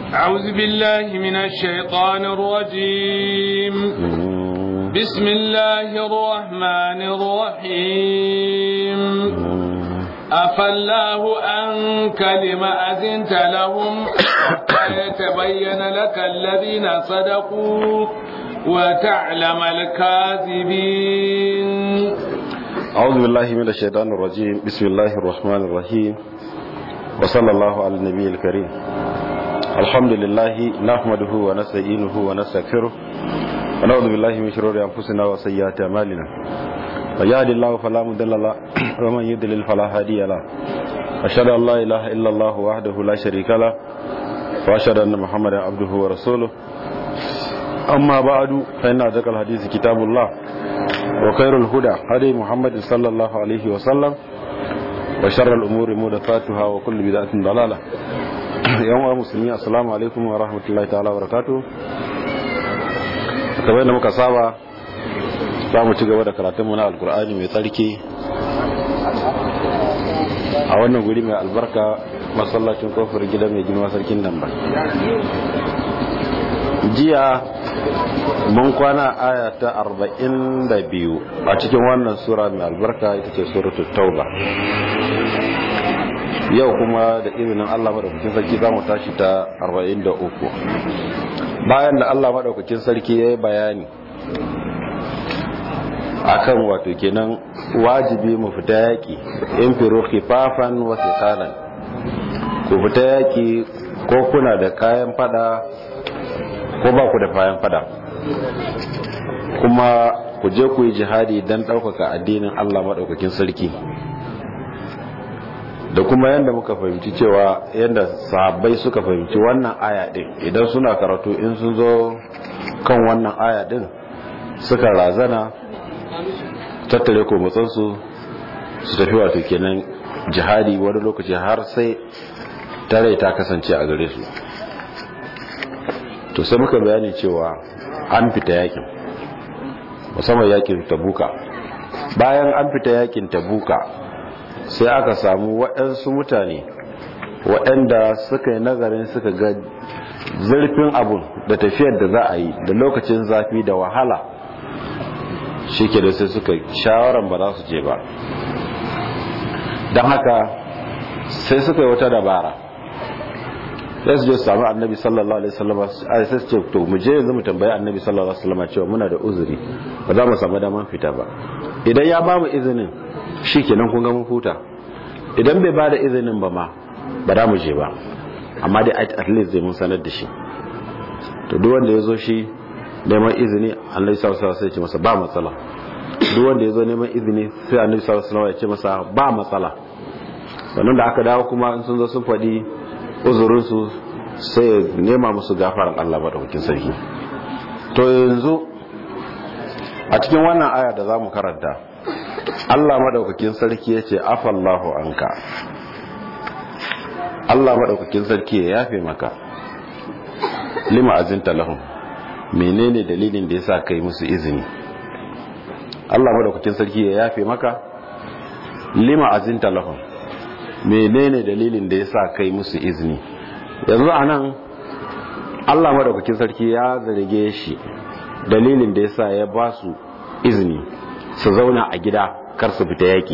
أعوذ بالله من الشيطان الرجيم بسم الله الرحمن الرحيم أفالله أنك لما أذنت لهم حتى يتبين لك الذين صدقوا وتعلم الكاذبين أعوذ بالله من الشيطان الرجيم بسم الله الرحمن الرحيم وصلى الله على النبي الكريم الحمد لله نحمده ونستعينه ونستغفره ونعوذ بالله من شرور أنفسنا وسيئات أعمالنا من يهد الله فلا مضل له ومن يضلل فلا هادي له أشهد أن لا إله إلا الله وحده لا شريك له وأشهد أن محمدا عبده ورسوله أما بعد فإن أصدق الحديث كتاب الله وخير الهدى هدي محمد صلى الله عليه وسلم وشر الأمور محدثاتها وكل بدعة ضلالة يوم المسلمين السلام عليكم ورحمة الله تعالى وبركاته kamar da muka saba za mu ci gaba da karatunmu na alkur'ani mai tsarki a wannan guri mai albarka masallacin kofar gida mai girma sarkin nan ba jiya mun kwana aya ta arba'in da biyu a cikin wannan sura mai albarka ita ce suratul tauba yau kuma da izinin allah maɗaukakin sarki za mu tashi ta arba'in da uku bayan da allah maɗaukakin sarki ya yi bayani akan wato kenan wajibi mu fita yaƙi in firo khifafan wa thiqalan ku fita yaƙi ko kuna da kayan fada ko ba ku da kayan fada kuma ku je ku yi jihadi don ɗaukaka addinin Allah maɗaukakin sarki da kuma yadda muka fahimci cewa yadda sahabbai suka fahimci wannan aya ɗin idan suna karatu in sun zo kan wannan aya ɗin suka razana tattare ko matsansu su tafi wato kenan jihadi wani lokaci har sai tare ta kasance a gare su to sai muka bayani cewa an fita yakin musamman yakin tabuka bayan an fita yakin tabuka sai aka samu waɗansu mutane waɗanda suka yi nazarin suka ga zurfin abun da tafiyar da za a yi da lokacin zafi da wahala shi ke da sai suka shawaran ba za su je ba don haka sai suka yi wata dabara sai su je su sami annabi sallallahu alaihi wasallam a sai su ce to mu je yanzu mu tambayi annabi sallallahu alaihi wasallam cewa muna da uzuri ba za mu samu daman fita ba idan ya ba mu izinin shi kenan kun ga mun huta idan bai ba da izinin ba ma ba za mu je ba amma dai at least zai mun sanar da shi to duk wanda ya zo shi neman izini annabi sallallahu alaihi wasallam ya ce masa ba matsala duk wanda ya zo neman izini sai annabi sallallahu alaihi wasallam ya ce masa ba matsala sannan da aka dawo kuma in sun zo sun faɗi uzurinsu sai nema musu gafaran Allah madaukakin sarki to yanzu a cikin wannan aya da zamu karanta Allah madaukakin sarki yace afallahu anka Allah madaukakin sarki ya yafe maka lima azinta lahum menene dalilin da yasa kai musu izini Allah madaukakin sarki ya yafe maka lima azinta lahum menene dalilin da yasa kai musu izini yanzu anan Allah madaukakin sarki ya zarge shi dalilin da yasa ya ba su izini su zauna a gida kar su fita yaki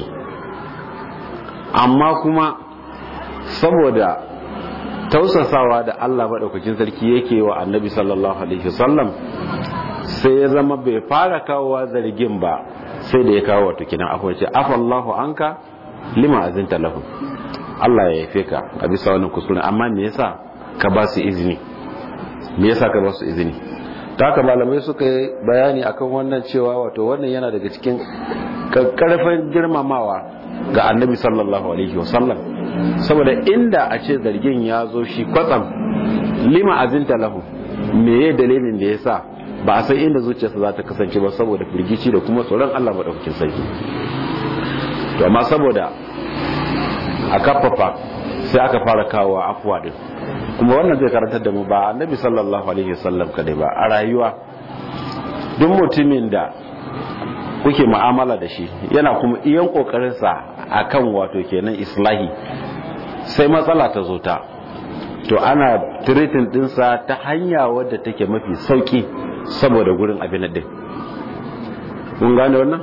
amma kuma saboda tausasawa da Allah madaukakin sarki yake wa annabi sallallahu alaihi wasallam sai ya zama bai fara kawowa zargin ba sai da ya kawo wato kinan akwai ce afallahu anka lima azinta lahu Allah ya yafe ka a bisa wannan kuskure amma me yasa ka ba su izini me yasa ka ba su izini ta haka malamai suka yi bayani akan wannan cewa wato wannan yana daga cikin karfin girmamawa ga annabi sallallahu alaihi wasallam saboda inda a ce zargin ya zo shi kwatsam lima azinta lahu me ya dalilin da yasa ba a san inda zuciyarsa za ta kasance ba saboda firgici da kuma tsoron Allah madaukakin sarki to amma saboda a kafafa sai aka fara kawo afuwa din kuma wannan zai karantar da mu ba annabi sallallahu alaihi wasallam kadai ba a rayuwa duk mutumin da kuke mu'amala da shi yana kuma iyan kokarinsa akan wato kenan islahi sai matsala ta zo ta to ana tiritin dinsa ta hanya wadda take mafi sauki saboda gurin abin din kun gane wannan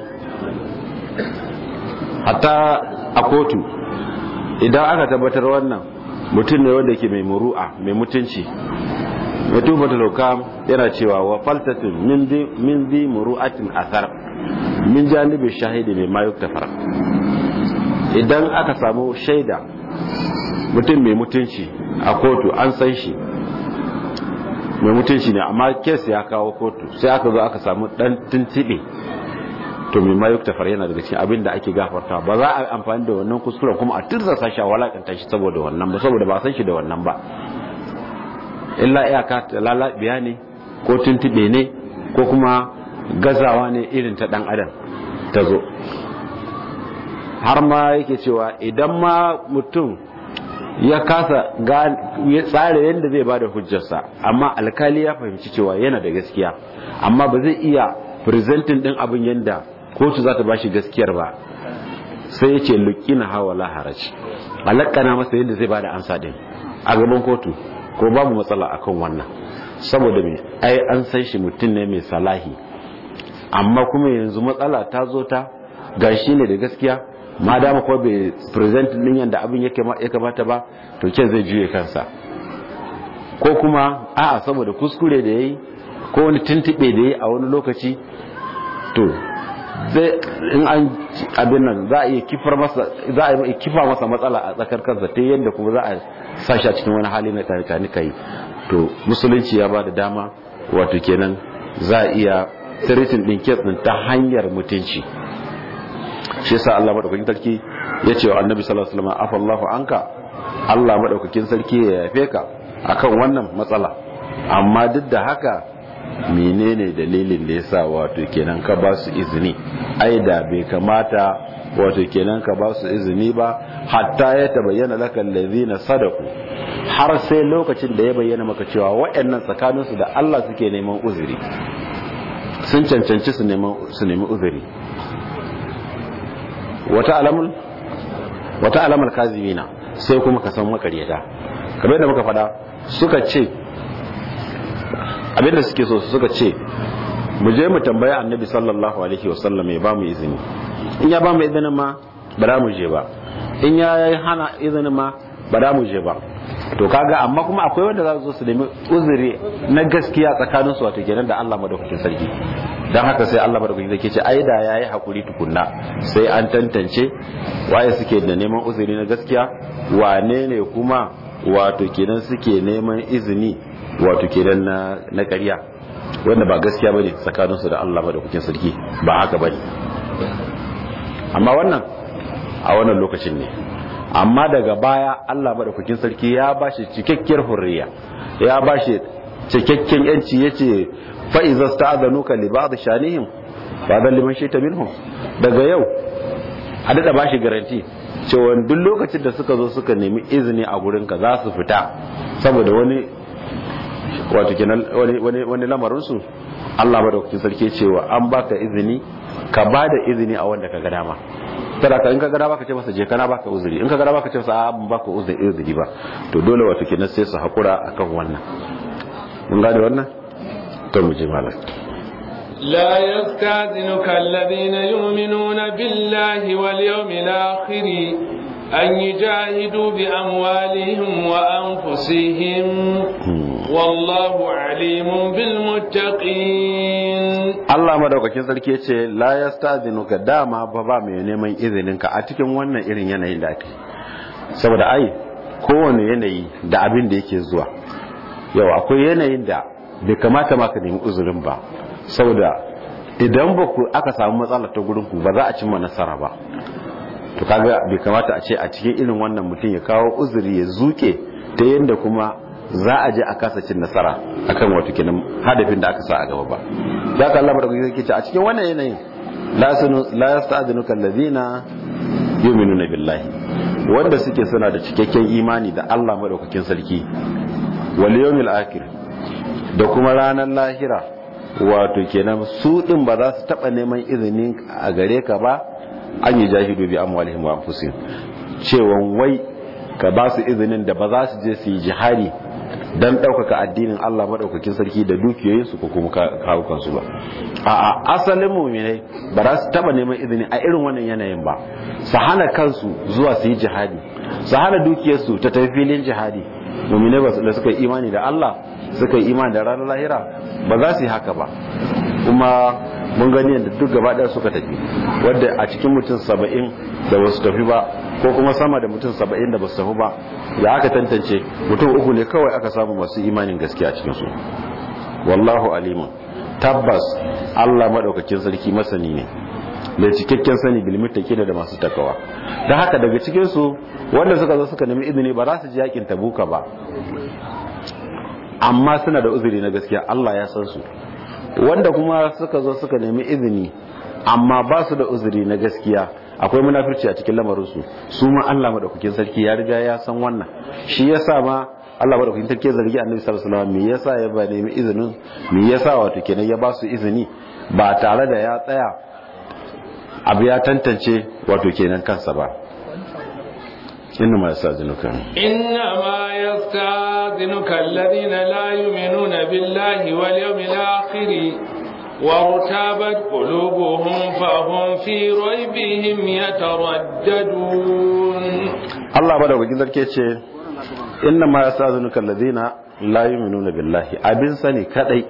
hatta a kotu idan aka tabbatar wannan mutum ne wanda ke mai muru'a mai mutunci mutum bata lauka yana cewa wa faltatun min zi muru'atin asar min janibi shahidi mai mayuk tafar idan aka samu shaida mutum mai mutunci a kotu an san shi mai mutunci ne amma kes ya kawo kotu sai aka zo aka samu dan tuntube to mai mayuk tafar yana daga cikin abin da ake gafarta ba za a amfani da wannan kuskuren kuma a turza sashi a walakanta shi saboda wannan ba saboda ba san shi da wannan ba illa iyaka lalabiya ne ko tuntube ne ko kuma gazawa ne irin ta dan adam ta zo har ma yake cewa idan ma mutum ya kasa ya tsara yadda zai bada hujjarsa amma alkali ya fahimci cewa yana da gaskiya amma ba zai iya presenting din abin yadda kotu za ta bashi gaskiyar ba sai ya ce lukina hawa laharaj alakana masa yadda zai bada ansa din a gaban kotu ko babu matsala akan wannan saboda me ai an san shi mutum ne mai salahi amma kuma yanzu matsala ta zo ta gashi ne da gaskiya ma dama ko bai present din yanda abin ya kamata ba to ken zai juye kansa ko kuma a'a saboda kuskure da yayi ko wani tuntube da yayi a wani lokaci to zai in an abin nan za a iya kifar masa za a iya kifa masa matsala a tsakar kansa ta yadda kuma za a sashi a cikin wani hali na tani kai to musulunci ya ba da dama wato kenan za a iya tiritin din kes din ta hanyar mutunci shi yasa Allah madaukakin sarki ya ce wa annabi sallallahu alaihi wasallam afallahu anka Allah madaukakin sarki ya yafe ka akan wannan matsala amma duk da haka menene dalilin da yasa wato kenan ka ba su izini ai da bai kamata wato kenan ka ba su izini ba hatta ya tabayyana laka allazina sadaku har sai lokacin da ya bayyana maka cewa waɗannan tsakaninsu da Allah suke neman uzuri sun cancanci su neman su nemi uzuri wata alamul wata alamul kazimina sai kuma ka san makaryata kamar yadda muka faɗa suka ce abinda suke so suka ce mu je mu tambaya annabi sallallahu alaihi wasallam ya ba mu izini in ya ba mu izinin ma ba za mu je ba in ya yi hana izinin ma ba za mu je ba to kaga amma kuma akwai wanda za su zo su nemi uzuri na gaskiya tsakanin su wato kenan da Allah madaukakin sarki dan haka sai Allah madaukakin sarki ce ai da yayi hakuri tukunna sai an tantance waye suke da neman uzuri na gaskiya wane ne kuma wato kenan suke neman izini wato kenan na na ƙarya wanda ba gaskiya bane tsakanin su da Allah madaukakin sarki ba haka bane amma wannan a wannan lokacin ne amma daga baya Allah madaukakin sarki ya bashi cikakkiyar hurriya ya bashi cikakken yanci yace fa iza sta'adhanuka li ba'd shanihim fa dan liman shayta minhum daga yau a dada bashi garanti cewa duk lokacin da suka zo suka nemi izini a gurin ka za su fita saboda wani wato kenan wani wani wani lamarin su Allah madaukakin sarki cewa an baka izini ka bada izini a wanda ka ga dama kada ka in ka gara baka ce masa je kana baka uzuri in ka gara baka ce masa a ban baka uzuri uzuri ba to dole wato kenan sai su hakura akan wannan mun gane wannan to mu je malam لا يستاذنك الذين يؤمنون بالله واليوم الآخر أن يجاهدوا بأموالهم وأنفسهم والله عليم بالمتقين Allah madaukakin sarki ya ce la yastazinuka dama ba ba mai neman izininka a cikin wannan irin yanayin da ake saboda ai kowane yanayi da abin da yake zuwa yau akwai yanayin da bai kamata ma ka nemi uzurin ba saboda idan ba ku aka samu matsala ta gurin ku ba za a cimma nasara ba to kaga bai kamata a ce a cikin irin wannan mutum ya kawo uzuri ya zuke ta yadda kuma za a je a kasa cin nasara akan wato kenan hadafin da aka sa a gaba ba da ka Allah madaukakin sarki ce a cikin wannan yanayin la sunu la yasta'dinuka allazina yu'minuna billahi wanda suke suna da cikakken imani da Allah madaukakin sarki wal yawmil akhir da kuma ranar lahira wato kenan su din ba za su taba neman izinin a gare ka ba an yi jahidu bi amwalihim wa anfusihim cewa wai ka ba su izinin da ba za su je su yi jihari don ɗaukaka addinin Allah maɗaukakin sarki da dukiyoyinsu ko kuma kawukansu ba a asalin muminai ba za su taɓa neman izini a irin wannan yanayin ba su hana kansu zuwa su yi jihadi su hana dukiyarsu ta tafi filin jihadi muminai ba da suka yi imani da Allah suka yi imani da ranar lahira ba za su yi haka ba kuma mun gani yadda duk gaba ɗaya suka tafi wadda a cikin mutum saba'in da ba su tafi ba ko kuma sama da mutum saba'in da ba su tafi ba ya aka tantance mutum uku ne kawai aka samu masu imanin gaskiya a cikinsu wallahu alimun tabbas allah maɗaukakin sarki masani ne da cikakken sani bilmita ke da masu takawa da haka daga cikinsu wanda suka zo suka nemi izini ba za su ji yakin tabuka ba amma suna da uzuri na gaskiya allah ya san su wanda kuma suka zo suka nemi izini amma ba su da uzuri na gaskiya akwai munafirci a cikin lamarinsu su ma Allah madaukakin sarki ya riga ya san wannan shi yasa ma Allah madaukakin sarki ya zargi Annabi sallallahu alaihi wasallam me yasa ya ba nemi izinin me yasa wato kenan ya ba su izini ba tare da ya tsaya abu ya tantance wato kenan kansa ba inna ma yastazinuka inna ma yastazinuka alladhina la yu'minuna billahi wal yawmil akhir وارتابت قلوبهم فهم في ريبهم يترددون الله بدا وجin zarke ce inna ma yastazinuka alladhina la yu'minuna billahi abin sani kadai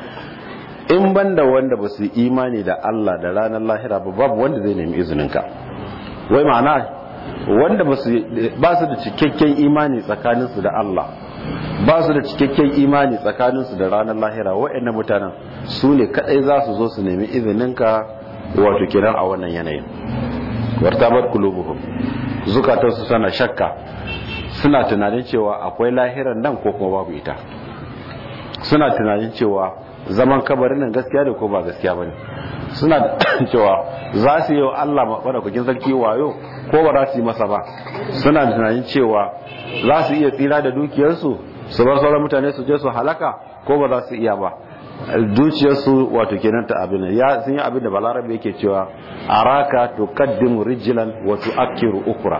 in banda wanda ba su imani da Allah da ranar lahira ba babu wanda zai nemi izininka wai ma'ana wanda ba su da cikakken imani tsakaninsu da Allah ba su da cikakken imani tsakaninsu da ranar lahira waɗannan mutanen su ne kaɗai za su zo su nemi izininka wato kiran a wannan yanayin wartabar kulubuhum zukatansu sana shakka suna tunanin cewa akwai lahiran nan ko kuma babu ita suna tunanin cewa zaman kabarin nan gaskiya da ko ba gaskiya bane suna da cewa za su yi wa Allah maɗaukakin sarki wayo ko ba za su yi masa ba suna da tunanin cewa za su iya tsira da dukiyarsu su bar sauran mutane su je su halaka ko ba za su iya ba dukiyarsu wato kenan ta abin ya sun yi abin da balarabe yake cewa araka tuqaddimu rijlan wa tu'akkiru ukra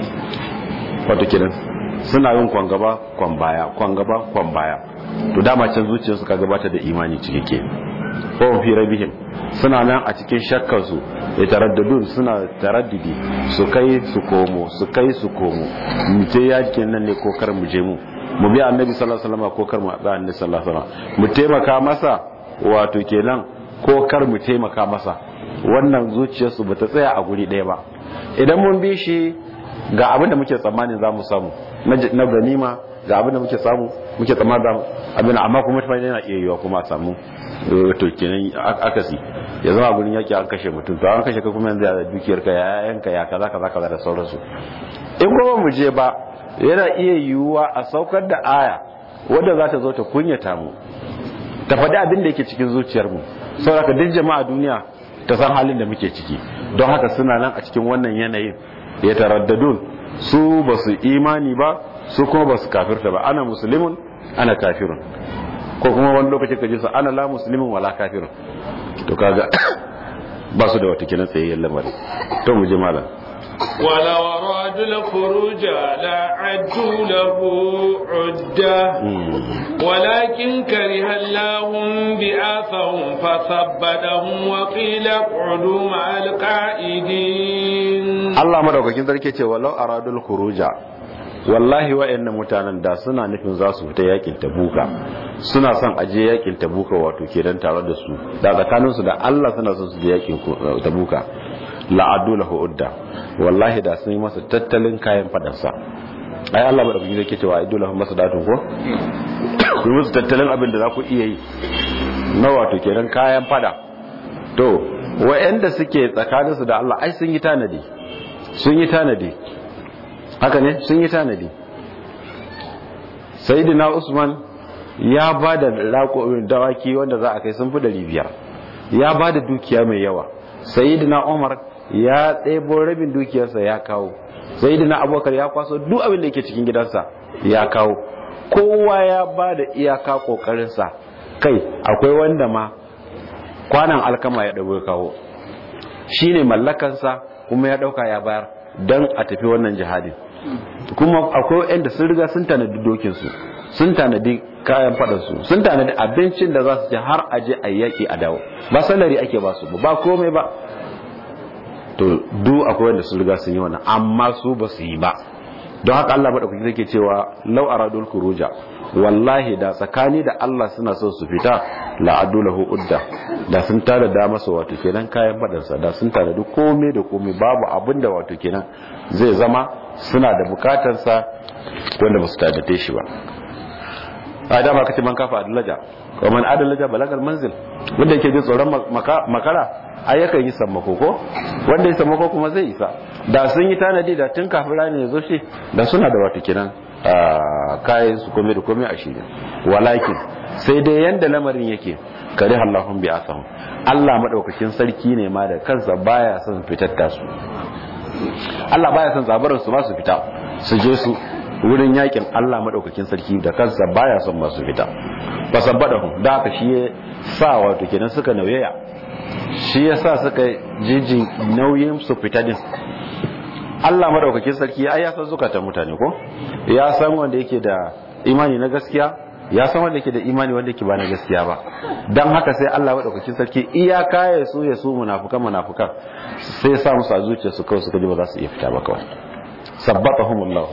wato kenan suna yin kwan gaba kwan baya kwan gaba kwan baya to dama can zuciyarsu ka gabata da imani cikeke ko fi rabihim suna nan a cikin shakkar su ya taraddadun suna taraddudi su kai su komo su kai su komo mu je yakin nan ne ko kar mu je mu mu bi annabi sallallahu alaihi wasallam ko kar mu bi annabi sallallahu alaihi wasallam mu taimaka masa wato kenan ko kar mu taimaka masa wannan zuciyarsu bata tsaya a guri ɗaya ba idan mun bi shi ga abin da muke tsammanin za mu samu na ganima ga abin da muke samu muke tsammanin za mu abin amma kuma mutane yana iya yiwa kuma a samu to kenan akasi ya zama gurin yaki an kashe mutum to an kashe ka kuma yanzu ya dukiyar ka ya yanka ya kaza kaza kaza da sauransu in kuma mu je ba yana iya yiwuwa a saukar da aya wadda za ta zo ta kunyata mu ta faɗi abin da yake cikin zuciyar mu saboda duk jama'a duniya ta san halin da muke ciki don haka suna nan a cikin wannan yanayin ya taraddadun su ba su imani ba su kuma ba su kafirta ba ana musulmin ana kafirun ko kuma wani lokaci ka ji su ana la musulmin wala kafirun to kaga ba su da wata kinan tsayayyen lamari to mu je malam ولو أرادوا الخروج لعدوا له عدة ولكن كره الله بآثهم فثبتهم وقيل اقعدوا مع القائدين Allah madaukakin sarki ce walau aradul khuruja wallahi wa'annan mutanen da suna nufin za su fita yakin tabuka suna son aje yakin tabuka wato kenan tare da su da tsakanin su da Allah suna son su je yakin tabuka la'adu lahu udda wallahi da sun yi masa tattalin kayan fadarsa ai Allah madaukakin sarki ce wa aidu lahu masadatun ko ku musu tattalin abin da za ku iya yi na wato kenan kayan fada to wa'anda suke tsakaninsu da Allah ai sun yi tanadi sun yi tanadi haka ne sun yi tanadi sayidina usman ya ba da dawaki wanda za a kai sun fi dari biyar ya ba da dukiya mai yawa sayidina umar ya ɗebo rabin dukiyarsa ya kawo sayidina abubakar ya kwaso duk abin da yake cikin gidansa ya kawo kowa ya ba da iyaka ƙoƙarinsa kai akwai wanda ma kwanan alkama ya ɗabo kawo shi ne mallakansa kuma ya ɗauka ya bayar don a tafi wannan jihadin kuma akwai wanda sun riga sun tanadi dokinsu sun tanadi kayan faɗansu sun tanadi abincin da za su ci har aje a yaƙi a dawo ba salari ake ba su ba komai ba to du akwai wanda sun riga sun yi wannan amma su ba su yi ba don haka Allah madaukaki yake cewa law aradul khuruja wallahi da tsakani da Allah suna so su fita la adulahu udda da sun tada da masa wato kenan kayan fadansa da sun tada duk komai da komai babu abin da wato kenan zai zama suna da bukatarsa wanda ba su tada shi ba a dama kace man kafa adalaja wa man adalaja balagal manzil wanda yake jin tsoron makara ai yakan yi sammako ko wanda ya sammako kuma zai isa da sun yi tanadi da tun kafin rani ya zo shi da suna da wato kenan kayan su kome da kome a shirin walakin sai dai yanda lamarin yake kare Allahun bi asahum Allah madaukakin sarki ne ma da kansa baya son fitar da su Allah baya son zabarin su ma su fita su je su wurin yakin Allah madaukakin sarki da kansa baya son masu fita fasabbadahu da haka shi ya sa wato kenan suka nauyaya shi ya sa suka jiji nauyin su fita din Allah madaukakin sarki ai ya san zukatan mutane ko ya san wanda yake da imani na gaskiya ya san wanda yake da imani wanda yake ba na gaskiya ba dan haka sai Allah madaukakin sarki iyaka ya su ya su munafukan munafukan sai ya sa musu a zuciyarsu kawai suka ji ba za su iya fita ba kawai sabbatahumullahu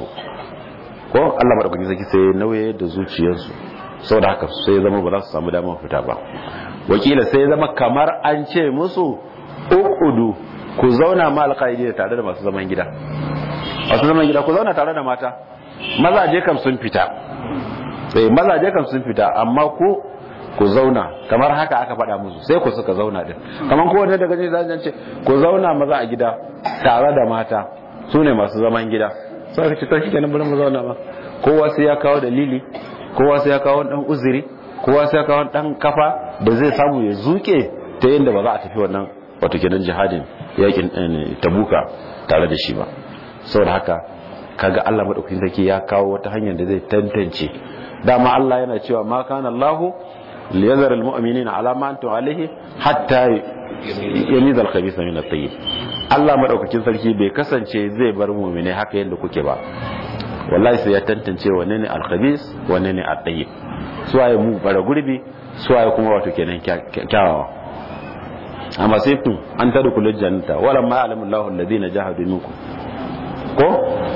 ko Allah madaukakin sarki sai nauye da zuciyarsu saboda haka sai zama ba za su samu damar fita ba wakila sai zama kamar an ce musu uqudu ku zauna ma alqaidi tare da masu zaman gida masu zaman gida ku zauna tare da mata mazaje kam sun fita eh mazaje kam sun fita amma ku ku zauna kamar haka aka faɗa musu sai ku suka zauna din kamar ko wanda daga zan ce ku zauna maza a gida tare da mata su ne masu zaman gida sai ka ce to shikenan bari mu zauna ba kowa sai ya kawo dalili kowa sai ya kawo dan uzuri kowa sai ya kawo dan kafa da zai samu ya zuke ta yadda ba za a tafi wannan wato kenan jihadin yakin tabuka tare da shi ba saboda haka kaga Allah madaukakin sarki ya kawo wata hanyar da zai tantance dama Allah yana cewa ma kana Allah liyazar almu'minina ala ma antum alaihi hatta yamiza al-khabitha min at-tayyib Allah madaukakin sarki bai kasance zai bar mu'mine haka yadda kuke ba wallahi sai ya tantance wanne ne al-khabith wanne ne at-tayyib suwaye mu bara gurbi suwaye kuma wato kenan kyawawa amma sai tun an tada kullu jannata wala ma alamu Allahu alladhina jahadu minkum ko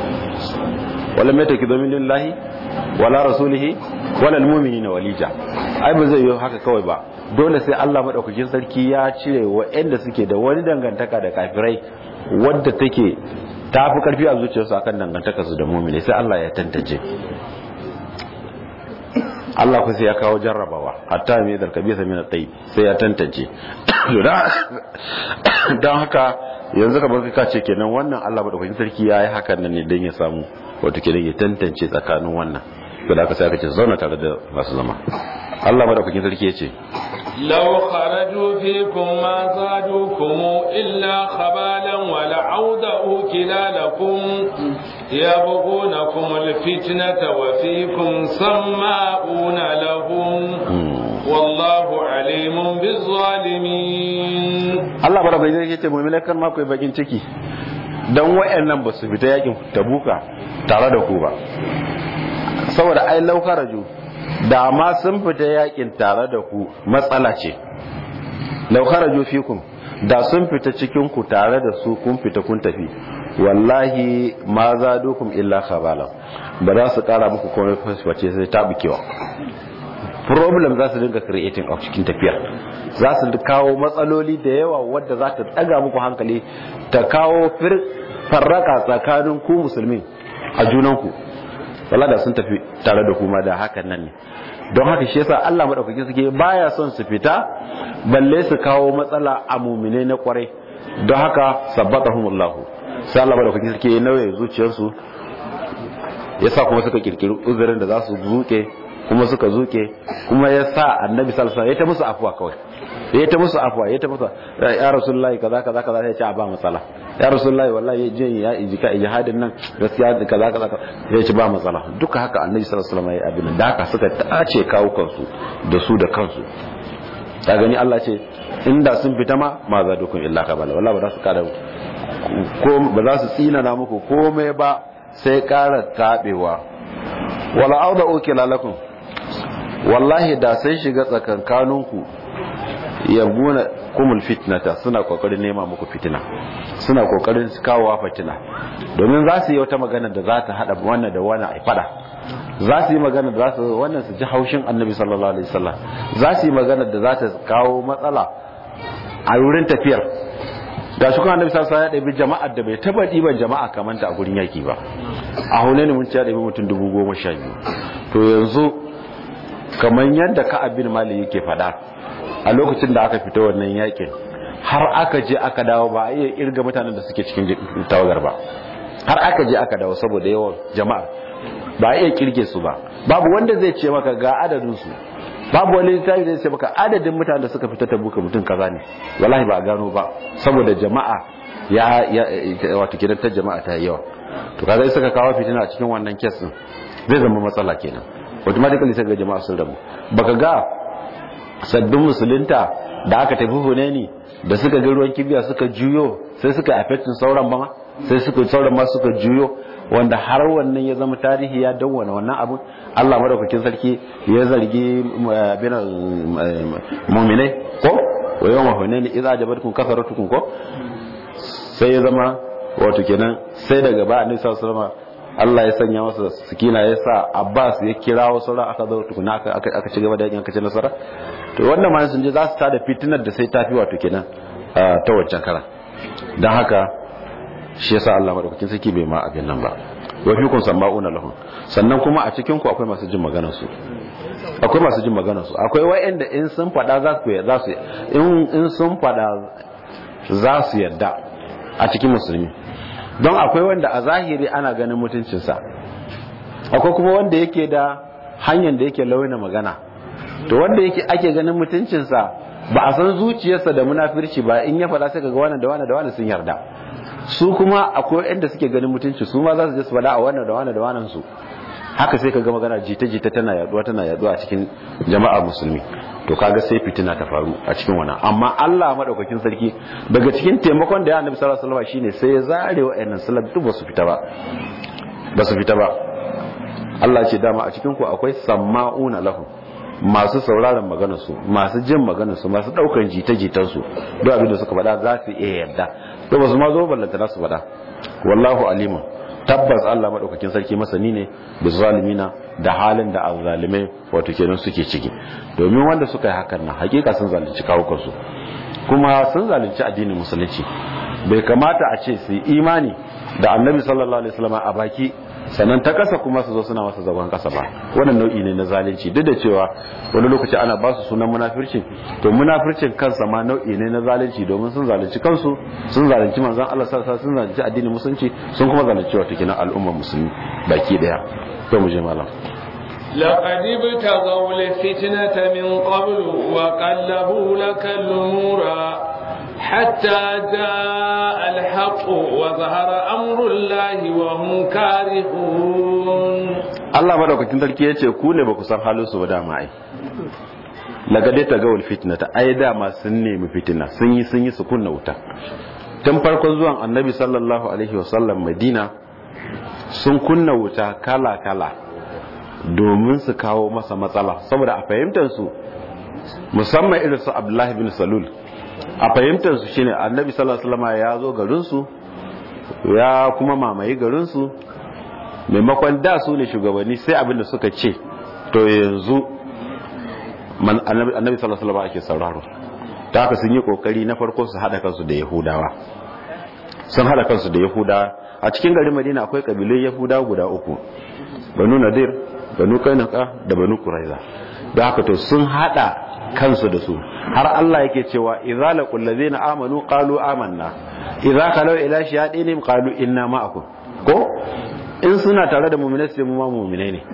wala mai take domin lillahi wala rasulihi wala almu'minina walija ai ba zai yi haka kawai ba dole sai Allah madaukakin sarki ya cire waɗanda suke da wani dangantaka da kafirai wadda take ta fi karfi a zuciyarsu akan dangantaka su da mu'mini sai Allah ya tantance Allah ku sai ya kawo jarrabawa hatta mai zarkabi sa min at sai ya tantance don haka yanzu kamar ka ce kenan wannan Allah madaukakin sarki yayi hakan nan ne dan ya samu wato kenan ya tantance tsakanin wannan to da aka sai aka ce zauna tare da masu zama Allah madaukakin sarki ya ce لو خرجوا فيكم ما زادوكم إلا خبالا ولعودوا كلالكم يبغونكم الفتنة وفيكم سماؤون لهم والله عليم بالظالمين Allah bara bai zai ce mu'minai kan ma ku bakin ciki dan wayannan ba su fita yakin tabuka tare da ku ba saboda ai lau kharaju da ma sun fita yakin tare da ku matsala ce lau kharaju fikum da sun fita cikin ku tare da su kun fita kun tafi wallahi ma zadukum illa khabala ba za su kara muku komai fasface sai ta bukewa problem za su dinga creating a cikin tafiya za su kawo matsaloli da yawa wadda za ta tsaga muku hankali ta kawo farraka tsakanin ku musulmi a junanku wala da sun tafi tare da kuma da hakan nan ne don haka shi yasa Allah madaukaki suke baya son su fita balle su kawo matsala a mumine na kwarai don haka sabbatahumullahu sai Allah madaukaki suke nauye zuciyarsu yasa kuma suka kirkiri uzurin da za su zuke kuma suka zuke kuma ya sa annabi sallallahu alaihi ya ta musu afuwa kawai ya ta musu afuwa ya ta musu ya rasulullahi kaza kaza kaza sai ya ce a ba matsala ya rasulullahi wallahi je ya ijika ijihadin nan gaskiya kaza kaza ya ce ba matsala duka haka annabi sallallahu alaihi wasallam ya abin da haka suka tace kawo kansu da su da kansu ta gani Allah ce inda sun fita ma ma za dukun illa kabala wallahi ba za su kada ko ba za su tsina na muku komai ba sai kara tabewa wala auda uke lalakun wallahi da sai shiga tsakankaninku yabguna kumul fitnata suna kokarin nema muku fitina suna kokarin kawowa fitina domin za su yi wata magana da za ta hada wannan da wannan ai fada za su yi magana da za su wannan su ji haushin annabi sallallahu alaihi wasallam za su yi magana da za ta kawo matsala a wurin tafiyar ga shi kuma annabi sallallahu alaihi wasallam ya ɗabi jama'ar da bai taba ɗiban jama'a kamar ta a gurin yaki ba a hunaini mun ci ya ɗabi mutum dubu goma sha biyu to yanzu kamar yadda ka'ab bin malik yake faɗa a lokacin da aka fita wannan yakin har aka je aka dawo ba a iya irga mutanen da suke cikin tawagar ba har aka je aka dawo saboda yawan jama'ar ba a iya kirge su ba babu wanda zai ce maka ga adadin su babu wani littafi zai ce maka adadin mutanen da suka fita ta buka mutum kaza ne wallahi ba a gano ba saboda jama'a ya ya wato kidan ta jama'a ta yawa to kaga suka kawo fitina a cikin wannan kes din zai zama matsala kenan automatically sai ga jama'a sun rabu baka ga sabbin musulunta da aka tafi hunani da suka ga ruwan kibiya suka juyo sai suka affectin sauran ba ma sai suka sauran ma suka juyo wanda har wannan ya zama tarihi ya dawwana wannan abun Allah madaukakin sarki ya zargi bin mu'minai ko wa yawma hunani idza jabatkum kasaratukum ko sai ya zama wato kenan sai daga ba annabi sallallahu alaihi wasallam Allah ya sanya masa sikina ya sa Abbas ya kirawo sauran aka zo tukuna aka aka ci gaba da yakin aka ci nasara to wannan ma sun je za su tada fitinar da sai tafi wato kenan ta wancan kara dan haka shi yasa Allah madaukakin sarki bai ma abin nan ba wa fi kun sama'una lahum sannan kuma a cikin ku akwai masu jin maganar su akwai masu jin maganar su akwai wayanda in sun fada za su za su in in sun fada za su yadda a cikin musulmi don akwai wanda a zahiri ana ganin mutuncinsa akwai kuma wanda yake da hanyar da yake launa magana to wanda yake ake ganin mutuncinsa ba a san zuciyarsa da munafirci ba in ya faɗa sai ga wannan da wannan da wannan sun yarda su kuma akwai inda suke ganin mutunci su ma za su je su faɗa a wannan da wannan da wannan su haka sai ka ga magana jita-jita tana yaduwa tana yaduwa a cikin jama'a musulmi to kaga sai fitina ta faru a cikin wannan amma Allah madaukakin sarki daga cikin taimakon da ya annabi sallallahu alaihi wasallam shine sai ya zare wa'annan salaf duk ba su fita ba ba su fita ba Allah ce dama a cikin ku akwai samma'una lahu masu sauraron maganar su masu jin maganar su masu daukan jita-jitan su duk abin da suka faɗa za su iya yarda to ba su ma zo ballanta su faɗa wallahu alimun tabbas Allah madaukakin sarki masani ne da zalimina da halin da azzalimai wato kenan suke ciki domin wanda suka yi hakan nan hakika sun zalunci kawukansu kuma sun zalunci addinin musulunci bai kamata a ce su imani da annabi sallallahu alaihi wasallam a baki sannan ta kasa kuma su zo suna masa zagon kasa ba wannan nau'i ne na zalunci duk da cewa wani lokaci ana ba su sunan munafircin to munafircin kansa ma nau'i ne na zalunci domin sun zalunci kansu sun zalunci manzon Allah sallallahu alaihi sun zalunci addinin musulunci sun kuma zalunci wato kenan al'ummar musulmi baki daya to mu je malam لقد ابتغوا الفتنة من قبل وقلبوا لك الأمور حتى جاء الحق وظهر أمر الله وهم كارهون Allah madaukakin sarki ya ce ku ne ba ku san halin su ba dama ai lagade ta gawul fitna ta ai dama sun nemi fitina sun yi sun yi su kunna wuta tun farkon zuwan annabi sallallahu alaihi wasallam madina sun kunna wuta kala kala domin su kawo masa matsala saboda a fahimtar su musamman irin su abdullahi bin salul a fahimtar su shine annabi sallallahu alaihi wasallam ya zo garin su ya kuma mamaye garin su maimakon da su ne shugabanni sai abin da suka ce to yanzu annabi sallallahu alaihi wasallam ake sauraro ta haka sun yi kokari na farko su hada kansu da yahudawa sun hada kansu da yahudawa a cikin garin madina akwai kabilun yahudawa guda uku banu nadir banu kainaka da banu kuraiza da haka to sun hada kansu da su har Allah yake cewa idza laqul ladina amanu qalu amanna idza khalu ila shayatinihim qalu inna ma'akum ko in suna tare da mu'minai sai mu ma mu'minai ne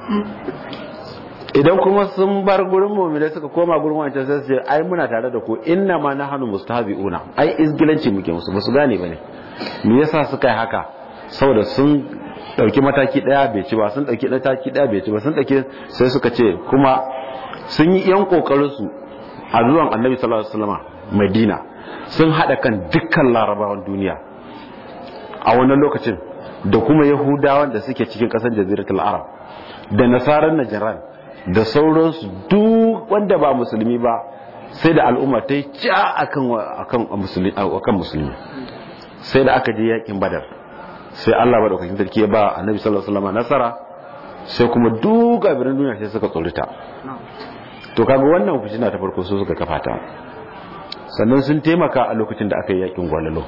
idan kuma sun bar gurin mu'minai suka koma gurin wancan sai su ce ai muna tare da ku inna ma nahnu mustahzi'una ai izgilanci muke musu ba su gane bane me yasa suka yi haka saboda sun dauki mataki daya bai ci ba sun dauki mataki daya bai ci ba sun dauki sai suka ce kuma sun yi yan kokarin su a zuwan annabi sallallahu alaihi wasallam madina sun hada kan dukkan larabawan duniya a wannan lokacin da kuma yahudawan da suke cikin kasar jaziratul arab da nasarar najaran da sauransu duk wanda ba musulmi ba sai da al'umma ta yi ca akan musulmi sai da aka je yakin badar sai Allah ba daukakin sarki ya ba annabi sallallahu alaihi wasallam nasara sai kuma duk gabirin duniya sai suka tsorita to kaga wannan fitina ta farko su suka kafa ta sannan sun taimaka a lokacin da aka yi yakin gwalalo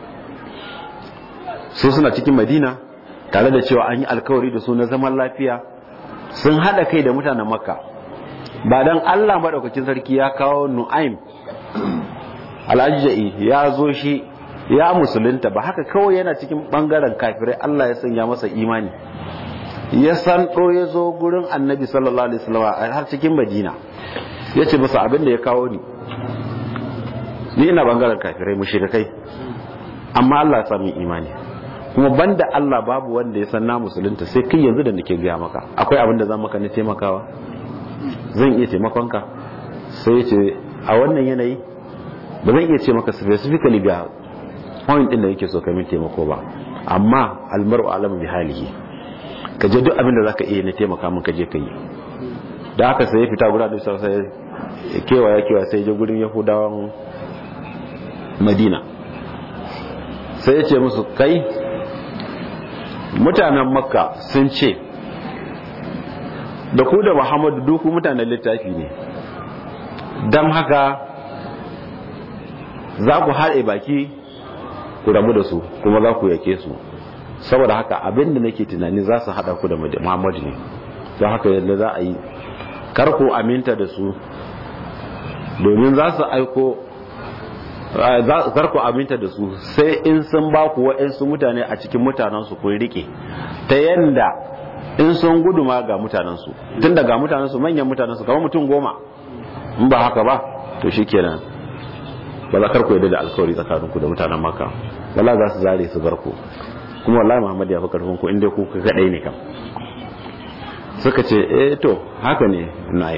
su suna cikin madina tare da cewa an yi alkawari da su na zaman lafiya sun hada kai da mutanen makka ba dan Allah madaukakin sarki ya kawo nu'aim al'ajja'i ya zo shi ya musulunta ba haka kawai yana cikin bangaren kafirai Allah ya sanya masa imani ya san ɗo ya zo gurin annabi sallallahu alaihi wasallam har cikin madina ya ce masa abin da ya kawo ni ni ina bangaren kafirai mushrikai amma Allah ya sami imani kuma banda Allah babu wanda ya san na musulunta sai kai yanzu da nake gaya maka akwai abin da zan maka na taimakawa zan iya taimakonka sai ya ce a wannan yanayi ba zan iya ce maka specifically ga point din da yake so ka min taimako ba amma almaru alamu bi halihi ka je duk abin da zaka iya na taimaka min ka je ka yi da haka sai ya fita guda da sai ya kewaya kewaya sai ya je gurin yahudawan madina sai ya ce musu kai mutanen makka sun ce da ku da muhammadu duku mutanen littafi ne don haka za ku haɗe baki ku rabu da su kuma za ku yake su saboda haka abinda nake tunani za su haɗa ku da muhammadu ne don haka yadda za a yi karku aminta da su domin za su aiko karku aminta da su sai in sun ba ku wa'insu mutane a cikin mutanensu kun rike ta yanda in sun gudu ma ga mutanensu tun daga mutanensu manyan mutanensu kamar mutum goma in ba haka ba to shi kenan ba za karku yadda da alkawari tsakaninku da mutanen maka wala za su zare su bar ku kuma wallahi muhammad ya fi karfin ku inda ku kadai ne kam suka ce eh to haka ne na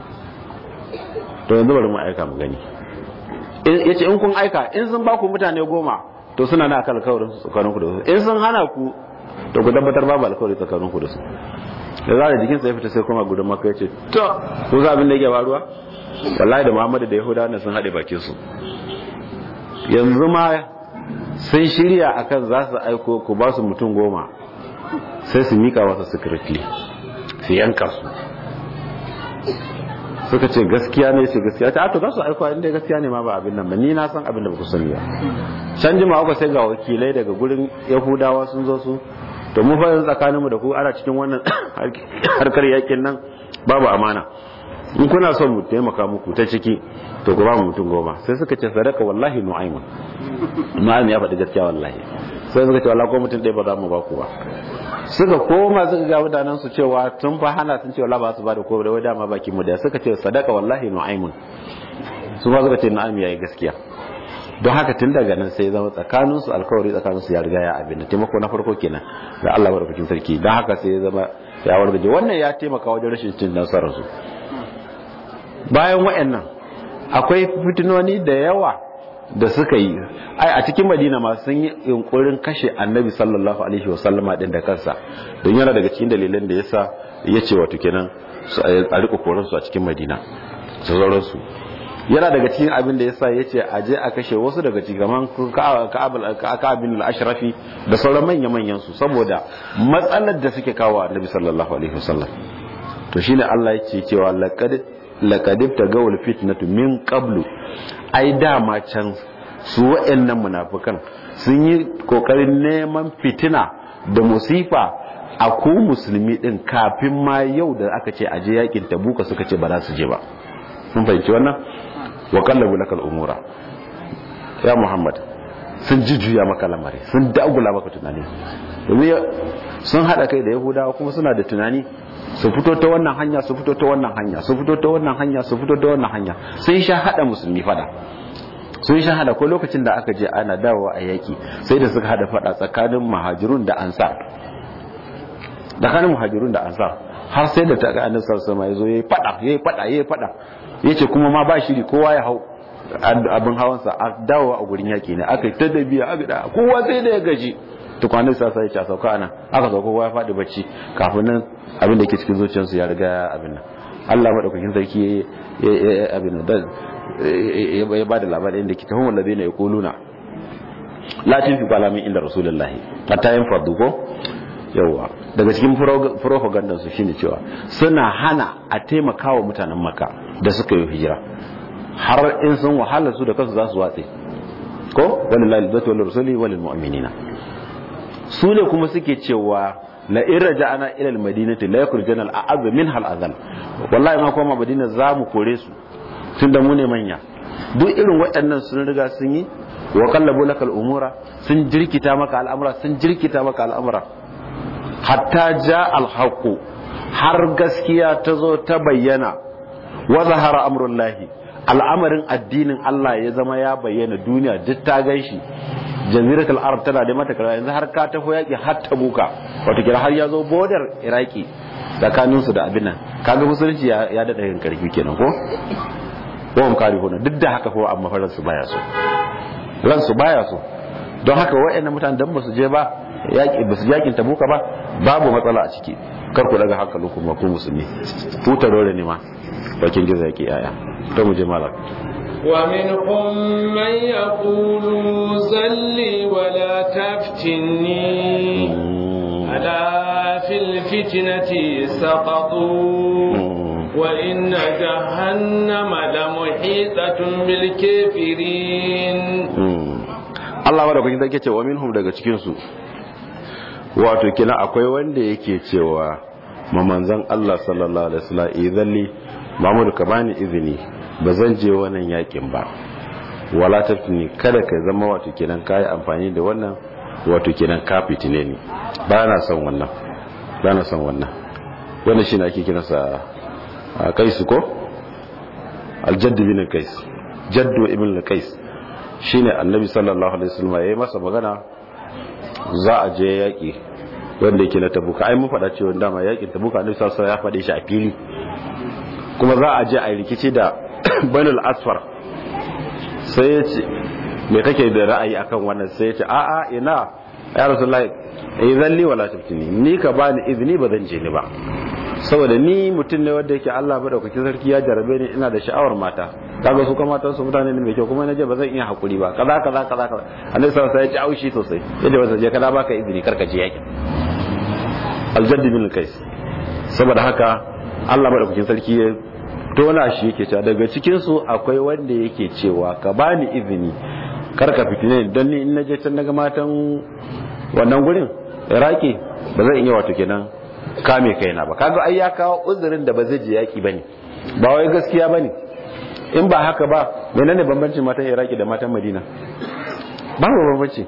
to yanzu bari mu aika mu gani ya ce in kun aika in sun ba ku mutane goma to suna na akan alkawarin tsakanin ku da su in sun hana ku to ku tabbatar babu alkawari tsakanin ku da su da za da jikin sai fita sai kuma gudun maka ya ce to ku za abin da yake faruwa wallahi da muhammadu da yahudawa ne sun haɗe bakin su yanzu ma sun shirya akan za su aiko ku ba su mutum goma sai su mika wasu secretly su yanka su suka ce gaskiya ne ce gaskiya ta to za su aiko inda gaskiya ne ma ba abin nan ba ni na san abin da ba ku sani ba can jima uku sai ga wakilai daga gurin yahudawa sun zo su to mu fa tsakanin mu da ku ana cikin wannan harkar yakin nan babu amana in kuna son mu taimaka muku ta ciki to ku ba mu mutum goma sai suka ce sadaka wallahi nu'aymun nu'aymun ya faɗi gaskiya wallahi sai suka ce wallahi ko mutum ɗaya ba za mu ba ku ba suka koma suka ga mutanen su cewa tun fa hana sun ce wallahi ba su ba da ko da dama baki mu da suka ce sadaka wallahi nu'aymun su ma suka ce nu'aymun yayi gaskiya don haka tun daga nan sai zama tsakanin su alkawari tsakanin su ya riga ya abin taimako na farko kenan da Allah barkatun sarki don haka sai ya zama ya wargaje wannan ya taimaka wajen rashin cin nasarar su bayan wayannan akwai fitinoni da yawa da suka yi ai a cikin madina ma sun yi yunkurin kashe annabi sallallahu alaihi wasallama din da kansa don yana daga cikin dalilan da yasa ya ce wato kenan a rika koran su a cikin madina sauran su yana daga cikin abin da yasa ya ce a je a kashe wasu daga cikin kaman ka'abin al-ashrafi da sauran manya manyan su saboda matsalar da suke kawo annabi sallallahu alaihi wasallam to shine Allah yake cewa laqad laqad tagawul fitnatu min qablu ai dama can su wa'annan munafikan sun yi kokarin neman fitina da musifa a ku musulmi din kafin ma yau da aka ce aje yakin tabuka suka ce ba za su je ba sun fahimci wannan wa kallabu lakal umura ya muhammad sun jujjuya maka lamari sun dagula maka tunani sun hada kai da yahudawa kuma suna da tunani su fito ta wannan hanya su fito ta wannan hanya su fito ta wannan hanya su fito ta wannan hanya sun sha hada musulmi fada sun sha hada ko lokacin da aka je ana dawowa a yaki sai da suka hada fada tsakanin muhajirun da ansar tsakanin muhajirun da ansar har sai da ta ga annabi sallallahu alaihi wasallam yazo yayi fada yayi fada yayi fada yace kuma ma ba shiri kowa ya hau abin hawansa a dawowa a gurin yaki ne aka yi ta dabiya aka da kowa sai da ya gaji tukwanin sa sai ya sauka anan aka sauka kowa ya faɗi bacci kafin nan abin da ke cikin zuciyarsu ya riga abin nan Allah madaukakin sarki ya abin nan ya ba da labarin da ke tahon wallabe ne ya kuluna latin fi kwalamin inda rasulullahi hatta yin fardu ko yawa daga cikin propaganda su shine cewa suna hana a taimakawa mutanen maka da suka yi hijira har in sun wahala su da kansu za su watse ko walillahi albatu wal rasuli wal mu'minina su ne kuma suke cewa la in raja'ana ila al-madinati la yakhrujuna al-a'az minha al-azal wallahi ma kuma madina za mu kore su tunda mu ne manya duk irin waɗannan sun riga sun yi wa qallabu laka al-umura sun jirkita maka al'amura sun jirkita maka al'amura hatta ja al-haqq har gaskiya ta zo ta bayyana wa zahara amrullahi al'amarin addinin Allah ya zama ya bayyana duniya duk ta ganshi jaziratul arab tana da mata kara yanzu har ka taho yaki har ta buka wato kira har ya zo border iraki tsakanin su da abin nan kaga musulunci ya ya dada yin karfi kenan ko ko mun kare hona duk da haka ko amma faran su baya so ran su baya so don haka wayannan mutanen dan ba su je ba yaki ba su yakin tabuka ba babu matsala a ciki kar ku daga hankalin ku ku musulmi ku tarore ne ma bakin gizo yake yaya to mu je malak ومنهم من يقول زلي ولا تفتني ألا في الفتنة سقطوا وإن جهنم لمحيطة بالكافرين Allah wadda kun zake cewa minhum daga cikin su wato kina akwai wanda yake cewa ma manzon Allah sallallahu alaihi wasallam idhalli Mahmud ka bani izini ba zan je wannan yakin ba wala taftini kada ka zama wato kenan kai amfani da wannan wato kenan ka fitine ni ba na son wannan ba na son wannan wannan shine ake kiransa kaisu ko aljaddu bin kais jaddu ibn kais shine annabi sallallahu alaihi wasallam yayi masa magana za a je yaki wanda yake na tabuka ai mun faɗa cewa dama yakin tabuka annabi sallallahu alaihi wasallam ya faɗe shi a fili kuma za a je a rikici da banul asfar sai ya ce me kake da ra'ayi akan wannan sai ya ce a'a ina ya rasulullahi idan li wala taftini ni ka bani izini ba zan je ni ba saboda ni mutum ne wanda yake Allah madaukakin sarki ya jarabe ni ina da sha'awar mata kaga su kuma matan su mutane ne mai kyau kuma naje ba zan iya hakuri ba kaza kaza kaza kaza annabi sallallahu alaihi wasallam ya ji aushi sosai yadda wasa je kada baka izini karka je yakin aljadd bin kais saboda haka Allah madaukakin sarki ya tona shi yake cewa daga cikin su akwai wanda yake cewa ka bani izini karka fitine don ni in naje can daga matan wannan gurin iraki ba zan iya wato kenan kame kaina ba kaga ai ya kawo uzurin da ba zai je yaki bane ba wai gaskiya bane in ba haka ba menene bambancin matan iraki da matan madina babu bambanci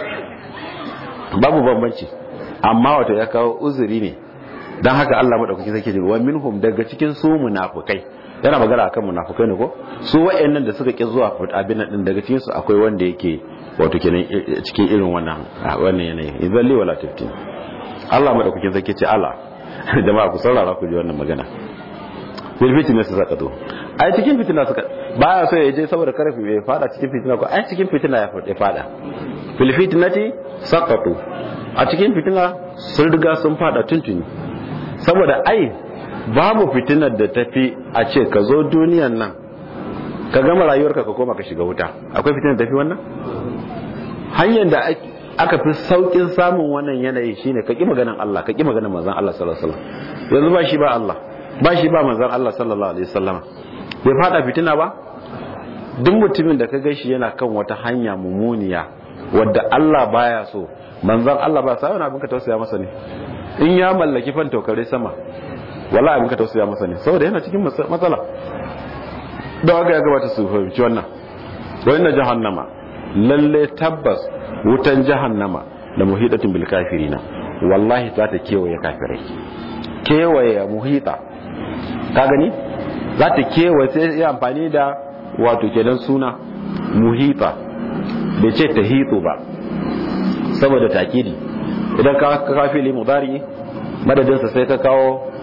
babu bambanci amma wato ya kawo uzuri ne dan haka Allah madaukaki zai ce wa minhum daga cikin su munafikai yana magana akan munafikai ne ko su wayannan da suka ki zuwa abin nan din daga cikin su akwai wanda yake wato kenan cikin irin wannan wannan yanayi idan li wala taftin Allah madaukakin zai ce Allah jama'a ku saurara ku ji wannan magana fil fitina su saka to ai cikin fitina suka baya so ya je saboda karfi bai fada cikin fitina ko ai cikin fitina ya fada fil fitnati saqatu a cikin fitina sun riga sun fada tuntuni saboda ai babu fitinar da tafi a ce ka zo duniyan nan ka gama rayuwarka ka koma ka shiga wuta akwai fitinar tafi wannan hanyar da aka fi saukin samun wannan yanayi shine ka ki maganan Allah ka ki maganan manzon Allah sallallahu alaihi wasallam yanzu ba shi ba Allah ba shi ba manzon Allah sallallahu alaihi wasallam bai fada fitina ba duk mutumin da ka ga shi yana kan wata hanya mumuniya wadda Allah baya so manzon Allah ba sai wani abin ka tausaya masa ne in ya mallaki fan tokare sama wallahi abin ka tausaya masa ne saboda yana cikin matsala da haka ya gabata su fahimci wannan wa inna jahannama lalle tabbas wutan jahannama da muhidatin bil kafirina wallahi za ta kewaye kafirai kewaye muhita ka gani za ta kewaye sai ya amfani da wato kenan suna muhita bai ce ta hito ba saboda takidi idan ka kafili mudari madadinsa sai ka kawo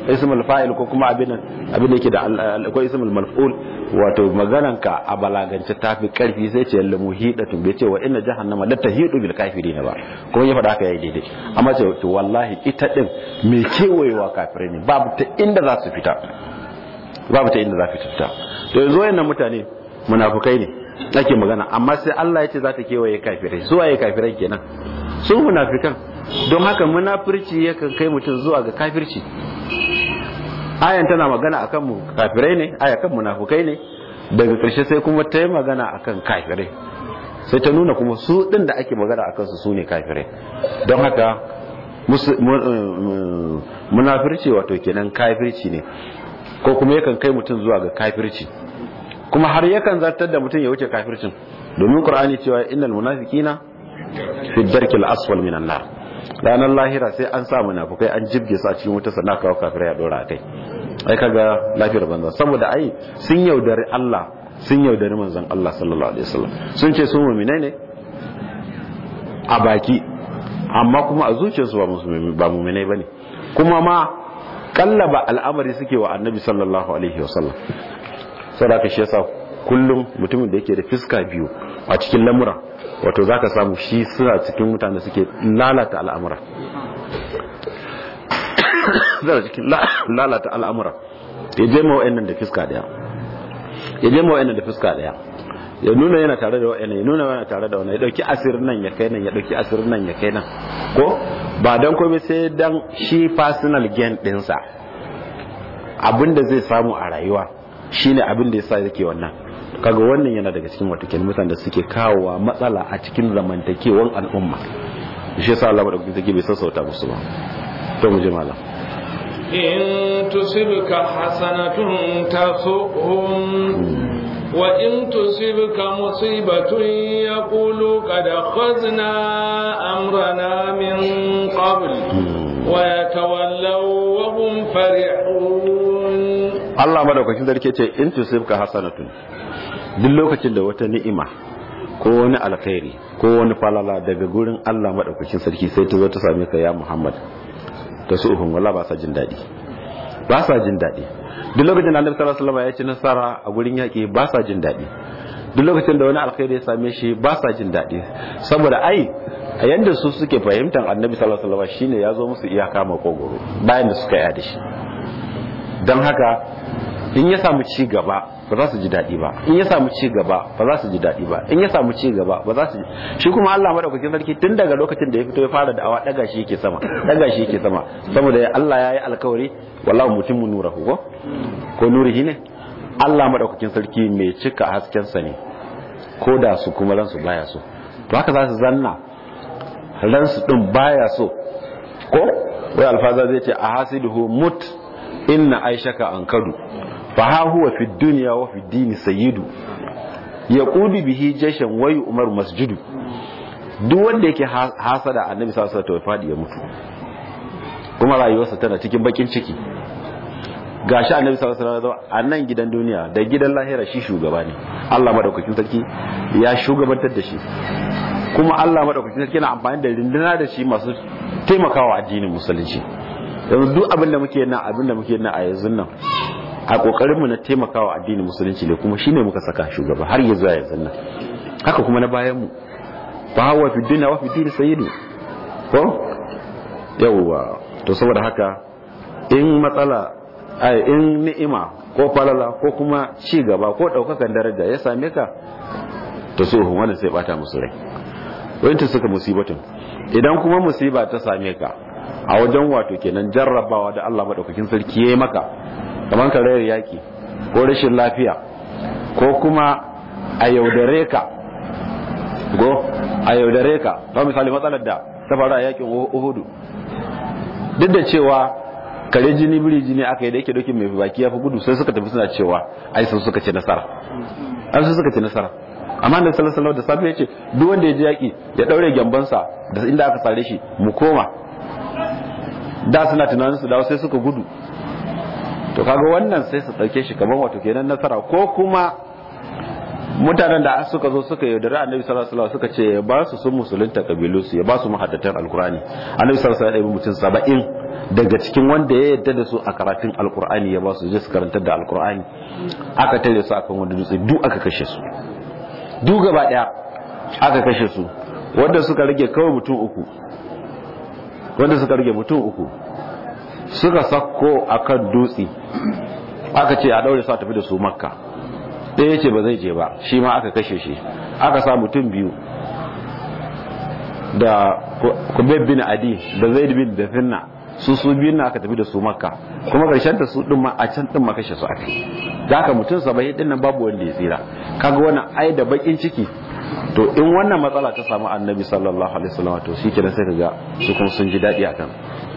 ismul fa'il ko kuma abin abin da yake da akwai ismul maf'ul wato maganan ka a balagance tafi karfi sai ce lamu hidatu bai ce wa inna jahannama la tahidu bil kafirin ba kuma ya faɗa haka yayi daidai amma ce to wallahi ita din me kewayewa kafirai ne babu ta inda za su fita babu ta inda za su fita to yanzu wayannan mutane munafukai ne ake magana amma sai Allah ya ce za ta kewaye kafirai su waye kafirai kenan su munafikan don haka munafirci yakan kai mutum zuwa ga kafirci ayan tana magana akan mu kafirai ne aya kan munafukai ne daga ƙarshe sai kuma ta yi magana akan kafirai sai ta nuna kuma su ɗin da ake magana akan su su ne kafirai don haka munafirci wato kenan kafirci ne ko kuma yakan kai mutum zuwa ga kafirci kuma har yakan zartar da mutum ya wuce kafircin domin qur'ani cewa innal munafiqina fi darkil asfal minan nar ranar lahira sai an sa munafukai an jibge su a cikin wuta sannan kawo kafirai a dora kai ai kaga lafiyar banza saboda ai sun yaudari Allah sun yaudari manzon Allah sallallahu alaihi wasallam sun ce su mu'minai ne a baki amma kuma a zuciyarsu ba musulmi ba mu'minai bane kuma ma kallaba al'amari suke wa annabi sallallahu alaihi wasallam saboda shi yasa kullum mutumin da yake da fiska biyu a cikin lamura wato za ka samu shi suna cikin mutane suke lalata al'amura zara cikin lalata al'amura ya je ma wa'annan da fiska daya ya je ma wa'annan da fiska daya ya nuna yana tare da wa'annan ya nuna yana tare da wannan ya dauki asirin nan ya kai nan ya dauki asirin nan ya kai nan ko ba dan komai sai dan shi personal gain dinsa abinda zai samu a rayuwa shine abin da yasa yake wannan kaga wannan yana daga cikin watakin mutane da suke kawowa matsala a cikin zamantakewan al'umma shi yasa Allah madaukakin take bai sassauta musu ba to mu je malam in tusibka hasanatun tasuhum wa in tusibka musibatun yaqulu qad akhadna amrana min qabl wa yatawallaw wa hum farihun Allah madaukakin sarki ce in tusibka hasanatun duk lokacin da wata ni'ima ko wani alkhairi ko wani falala daga gurin Allah madaukakin sarki sai ta zo ta same ka ya Muhammad ta su uhun wala ba sa jin daɗi ba sa jin daɗi duk lokacin da Annabi sallallahu alaihi wasallam ya ci nasara a gurin yaƙi ba sa jin daɗi duk lokacin da wani alkhairi ya same shi ba sa jin daɗi saboda ai a yanda su suke fahimtar Annabi sallallahu alaihi wasallam shine ya zo musu iyaka makogoro bayan da suka yi da shi don haka in ya samu ci gaba ba za su ji daɗi ba in ya samu ci gaba ba za su ji daɗi ba in ya samu ci gaba ba za su ji shi kuma Allah madaukakin sarki tun daga lokacin da ya fito ya fara da'awa daga shi yake sama daga shi yake sama saboda Allah ya yi alkawari wallahu mutimmu nurahu ko ko nurihi ne Allah madaukakin sarki mai cika hasken sa ne ko da su kuma ransu baya so to haka za su zanna ransu din baya so ko wai alfaza zai ce a hasiduhu mut inna aishaka an kadu fa ha huwa fi dunya wa fi dini sayyidu yaqudu bihi jashan wa umar masjidu duk wanda yake hasada annabi sallallahu alaihi wasallam fadi ya mutu kuma rayuwarsa tana cikin bakin ciki gashi annabi sallallahu alaihi wasallam a nan gidan duniya da gidan lahira shi shugaba ne Allah madaukakin sarki ya shugabantar da shi kuma Allah madaukakin sarki na amfani da rinduna da shi masu taimakawa addinin musulunci yanzu duk abin da muke nan abin da muke nan a yanzu nan a kokarin mu na taimakawa addinin musulunci ne kuma shine muka saka shugaba har ya zuwa yanzu nan haka kuma na bayan mu fa huwa fi dunya wa fi dini sayyidu ko yawwa to saboda haka in matsala ai in ni'ima ko falala ko kuma ci gaba ko daukakan daraja ya same ka to so wannan sai bata musu rai wanda suka musibatun idan kuma musiba ta same ka a wajen wato kenan jarrabawa da Allah madaukakin sarki yayi maka kamar ka rayar yaki ko rashin lafiya ko kuma a yaudare ka go a yaudare ka ba misali matsalar da ta faru a yakin Uhudu duk da cewa kare jini biri jini aka yi da yake dokin mai baki ya fi gudu sai suka tafi suna cewa ai sun suka ci nasara an su suka ci nasara amma da sallallahu da safe yace duk wanda ya ji yaki ya daure gyambansa da inda aka sare shi mu koma da suna tunanin su dawo sai suka gudu to kaga wannan sai su dauke shi kamar wato kenan nasara ko kuma mutanen da suka zo suka yaudari annabi sallallahu alaihi suka ce ya ba su sun musulunta kabilu su ya ba su mahaddatan alkurani annabi sallallahu alaihi wasallam mutum 70 daga cikin wanda ya yadda da su a karatun alkur'ani ya ba su je su karantar da alkur'ani aka tare su akan wanda dutse duk aka kashe su duk gaba daya aka kashe su wanda suka rage kawai mutum uku wanda suka rage mutum uku suka sakko akan dutse aka ce a daure su a tafi da su makka ɗaya ce ba zai je ba shi ma aka kashe shi aka sa mutum biyu da kubeb bin adi da zaid bin da finna su su biyun na aka tafi da su makka kuma karshen ta su din ma a can din ma kashe su aka da haka mutum saba'in din nan babu wanda ya tsira kaga wannan ai da bakin ciki to in wannan matsala ta samu annabi sallallahu alaihi wasallam to shi kenan sai kaga su kuma sun ji dadi akan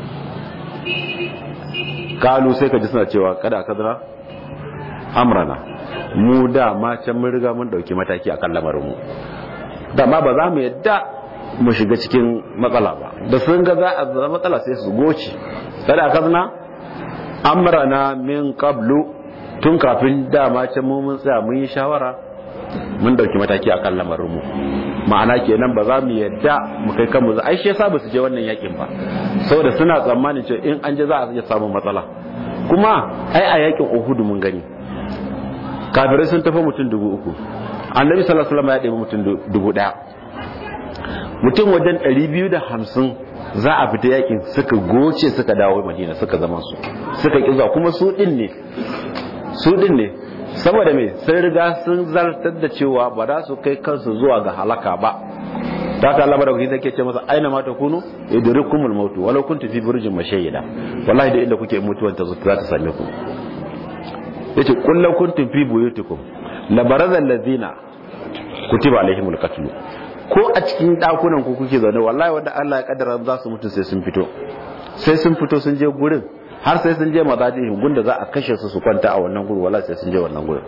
kalu sai ka ji suna cewa kada kadra amrana mu da ma can mun riga mun dauki mataki akan lamarin mu da ma ba za mu yadda mu shiga cikin matsala ba da sun ga za a zama matsala sai su goce kada kadna amrana min qablu tun kafin dama can mu mun tsaya mun yi shawara mun dauki mataki akan lamarin mu ma'ana kenan ba za mu yadda mu kai kanmu za ai shi yasa ba su je wannan yakin ba saboda suna tsammanin cewa in an je za a iya samun matsala kuma ai a yakin Uhud mun gani kafirai sun tafi mutum dubu uku annabi sallallahu alaihi wasallam ya ɗebi mutum dubu ɗaya mutum wajen ɗari biyu da hamsin za a fita yakin suka goce suka dawo madina suka zama su suka ƙi kuma su ɗin ne su ɗin ne saboda me sun riga sun zartar da cewa ba za su kai kansu zuwa ga halaka ba ta ka Allah madaukaki sai ke ce masa aina ma ta kunu idrikumul maut walau kuntu fi burjin mashayyida wallahi da inda kuke mutuwan ta za ta same ku yace qul law kuntum fi buyutikum la baraza allazina kutiba alaihimul qatl ko a cikin dakunan ku kuke zaune wallahi wanda Allah ya kaddara za su mutu sai sun fito sai sun fito sun je gurin har sai sun je mazajihim gunda za a kashe su su kwanta a wannan gurin wallahi sai sun je wannan gurin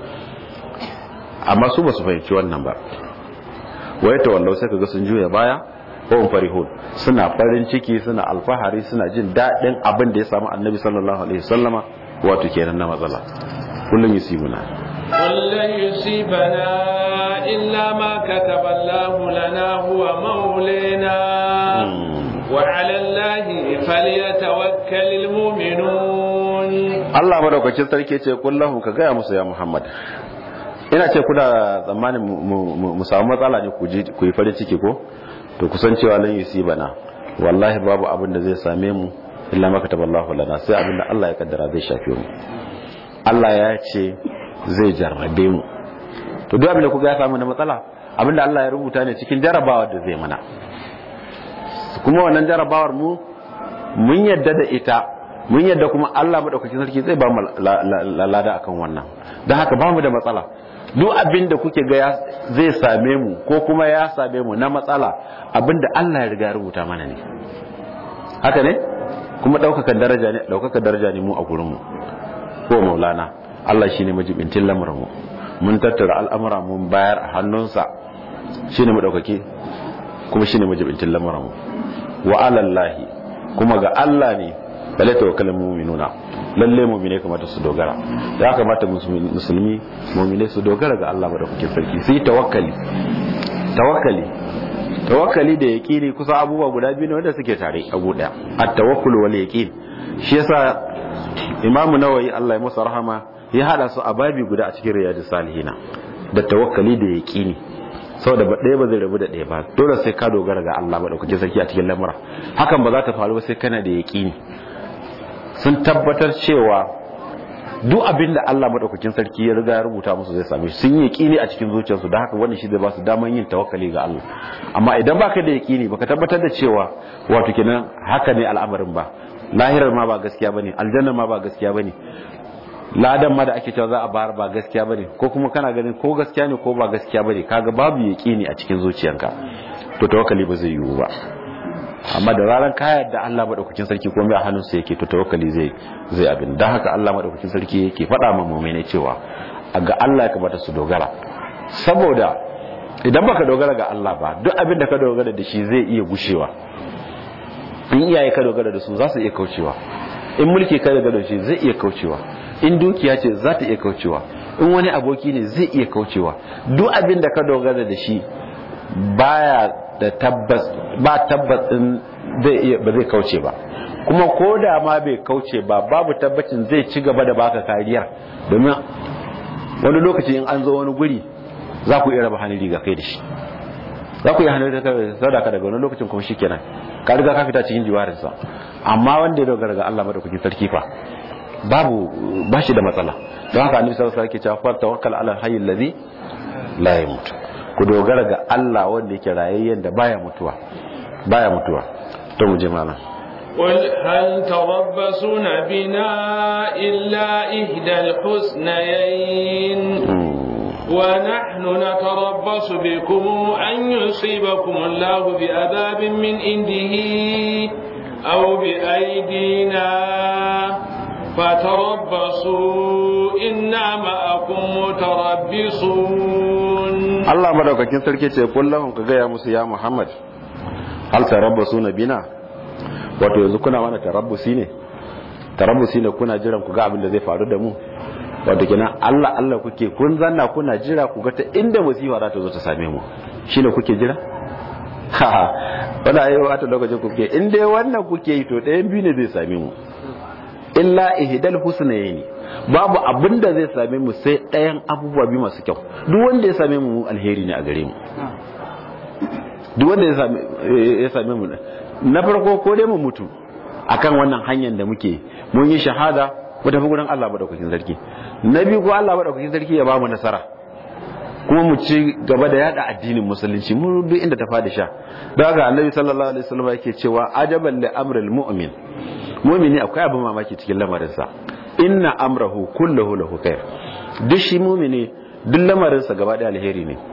amma su ba su fahimci wannan ba waye ta wallau sai kaga sun juya baya ko farihun suna farin ciki suna alfahari suna jin daɗin abin da ya samu annabi sallallahu alaihi wasallama wato kenan na matsala kullum yusibuna kullum yusibana illa ma kataba Allah lana huwa maulana wa 'ala Allah falyatawakkalul mu'minun Allah madaukakin sarki ce kullahu ka gaya musu ya Muhammad ina ce kuna tsammanin mu samu matsala ne ku yi farin ciki ko to kusan cewa lan yusibana wallahi babu abin da zai same mu illa ma kataballahu lana sai abin da Allah ya kaddara zai shafe mu Allah ya ce zai jarrabe mu to duk abin da kuga ya samu na matsala abin da Allah ya rubuta ne cikin jarabawar da zai mana kuma wannan jarabawar mu mun yadda da ita mun yadda kuma Allah madaukakin sarki zai ba mu lada akan wannan don haka ba mu da matsala duk abin da kuke ga zai same mu ko kuma ya same mu na matsala abin da Allah ya riga ya rubuta mana ne haka ne kuma ɗaukakan daraja ne ɗaukakan daraja ne mu a gurin mu ko maulana Allah shine majibintin lamarin mu mun tattara al'amura mun bayar a hannunsa shine madaukake kuma shine majibintin lamarin mu wa alallahi kuma ga Allah ne bale tawakkalin mu'minuna lalle mu'mine kamata su dogara ya kamata musulmi mu'mine su dogara ga Allah madaukakin sarki sai tawakkali tawakkali tawakkali da yaqini kusa abubuwa guda biyu ne wanda suke tare abu daya at-tawakkul wal yaqin shi yasa Imam Nawawi Allah ya masa rahama ya hada su a babi guda a cikin riyadus salihina da tawakkali da yaqini saboda ba ɗaya ba zai rabu da ɗaya ba dole sai ka dogara ga Allah madaukakin sarki a cikin lamura hakan ba za ta faru ba sai kana da yaqini sun tabbatar cewa duk abin da Allah madaukakin sarki ya riga ya rubuta musu zai same shi sun yi yaqini a cikin zuciyarsu da haka wannan shi zai ba su daman yin tawakkali ga Allah amma idan baka da yaqini baka tabbatar da cewa wato kenan haka ne al'amarin ba lahirar ma ba gaskiya bane aljanna ma ba gaskiya bane ladan ma da ake cewa za a bayar ba gaskiya bane ko kuma kana ganin ko gaskiya ne ko ba gaskiya bane kaga babu yaqini a cikin zuciyanka to tawakkali ba zai yiwu ba amma da ranar ka yarda Allah madaukakin sarki ko mai a hannunsa yake to tawakkali zai zai abin dan haka Allah madaukakin sarki yake faɗa ma mu'mini cewa ga Allah ya kamata su dogara saboda idan baka dogara ga Allah ba duk abin da ka dogara da shi zai iya gushewa in iyaye ka dogara da su za su iya kaucewa in mulki ka dogara da shi zai iya kaucewa in dukiya ce za ta iya kaucewa in wani aboki ne zai iya kaucewa duk abin da ka dogara da shi baya da tabbas ba tabbas din zai iya ba zai kauce ba kuma ko da ma bai kauce ba babu tabbacin zai ci gaba da baka kariya domin wani lokaci in an zo wani guri za ku iya raba hannun riga kai da shi za ku iya hannun riga sadaka daga wani lokacin kuma shi kenan ka riga ka fita cikin jiwarinsa amma wanda ya dogara ga Allah madaukakin sarki fa babu ba shi da matsala don haka annabi sallallahu alaihi wasallam yake cewa fa tawakkal ala hayyil ladhi la yamut ku dogara ga Allah wanda yake rayayyen da baya mutuwa baya mutuwa to mu je malam قل هل تربصون بنا إلا إحدى الحسنيين ونحن نتربص بكم أن يصيبكم الله بعذاب من عنده أو بأيدينا فتربصوا إنا معكم متربصون الله مدوكاكين سركي ce kullahum ka gaya musu ya Muhammad hal tarabbasuna bina wato yanzu kuna mana tarabbusi ne tarabbusi ne kuna jiran ku ga abin da zai faru da mu wato kenan Allah Allah kuke kun zanna kuna jira ku ga ta inda musifa za ta zo ta same mu shine kuke jira ha wanda ayi wata lokacin kuke in dai wannan kuke yi to ɗayan biyu ne zai same mu illa ihdal husnayni babu abin da zai same mu sai ɗayan abubuwa biyu masu kyau duk wanda ya same mu alheri ne a gare mu duk wanda ya same mu na farko ko dai mu mutu akan wannan hanyar da muke mun yi shahada mu tafi gurin Allah madaukakin sarki na biyu ko Allah madaukakin sarki ya ba mu nasara kuma mu ci gaba da yada addinin musulunci mu duk inda ta fadi sha don haka annabi sallallahu alaihi wasallam yake cewa ajaban li amril mu'min mu'mini akwai abin mamaki cikin lamarinsa inna amrahu kulluhu lahu khair duk shi mu'mini duk lamarinsa gaba da alheri ne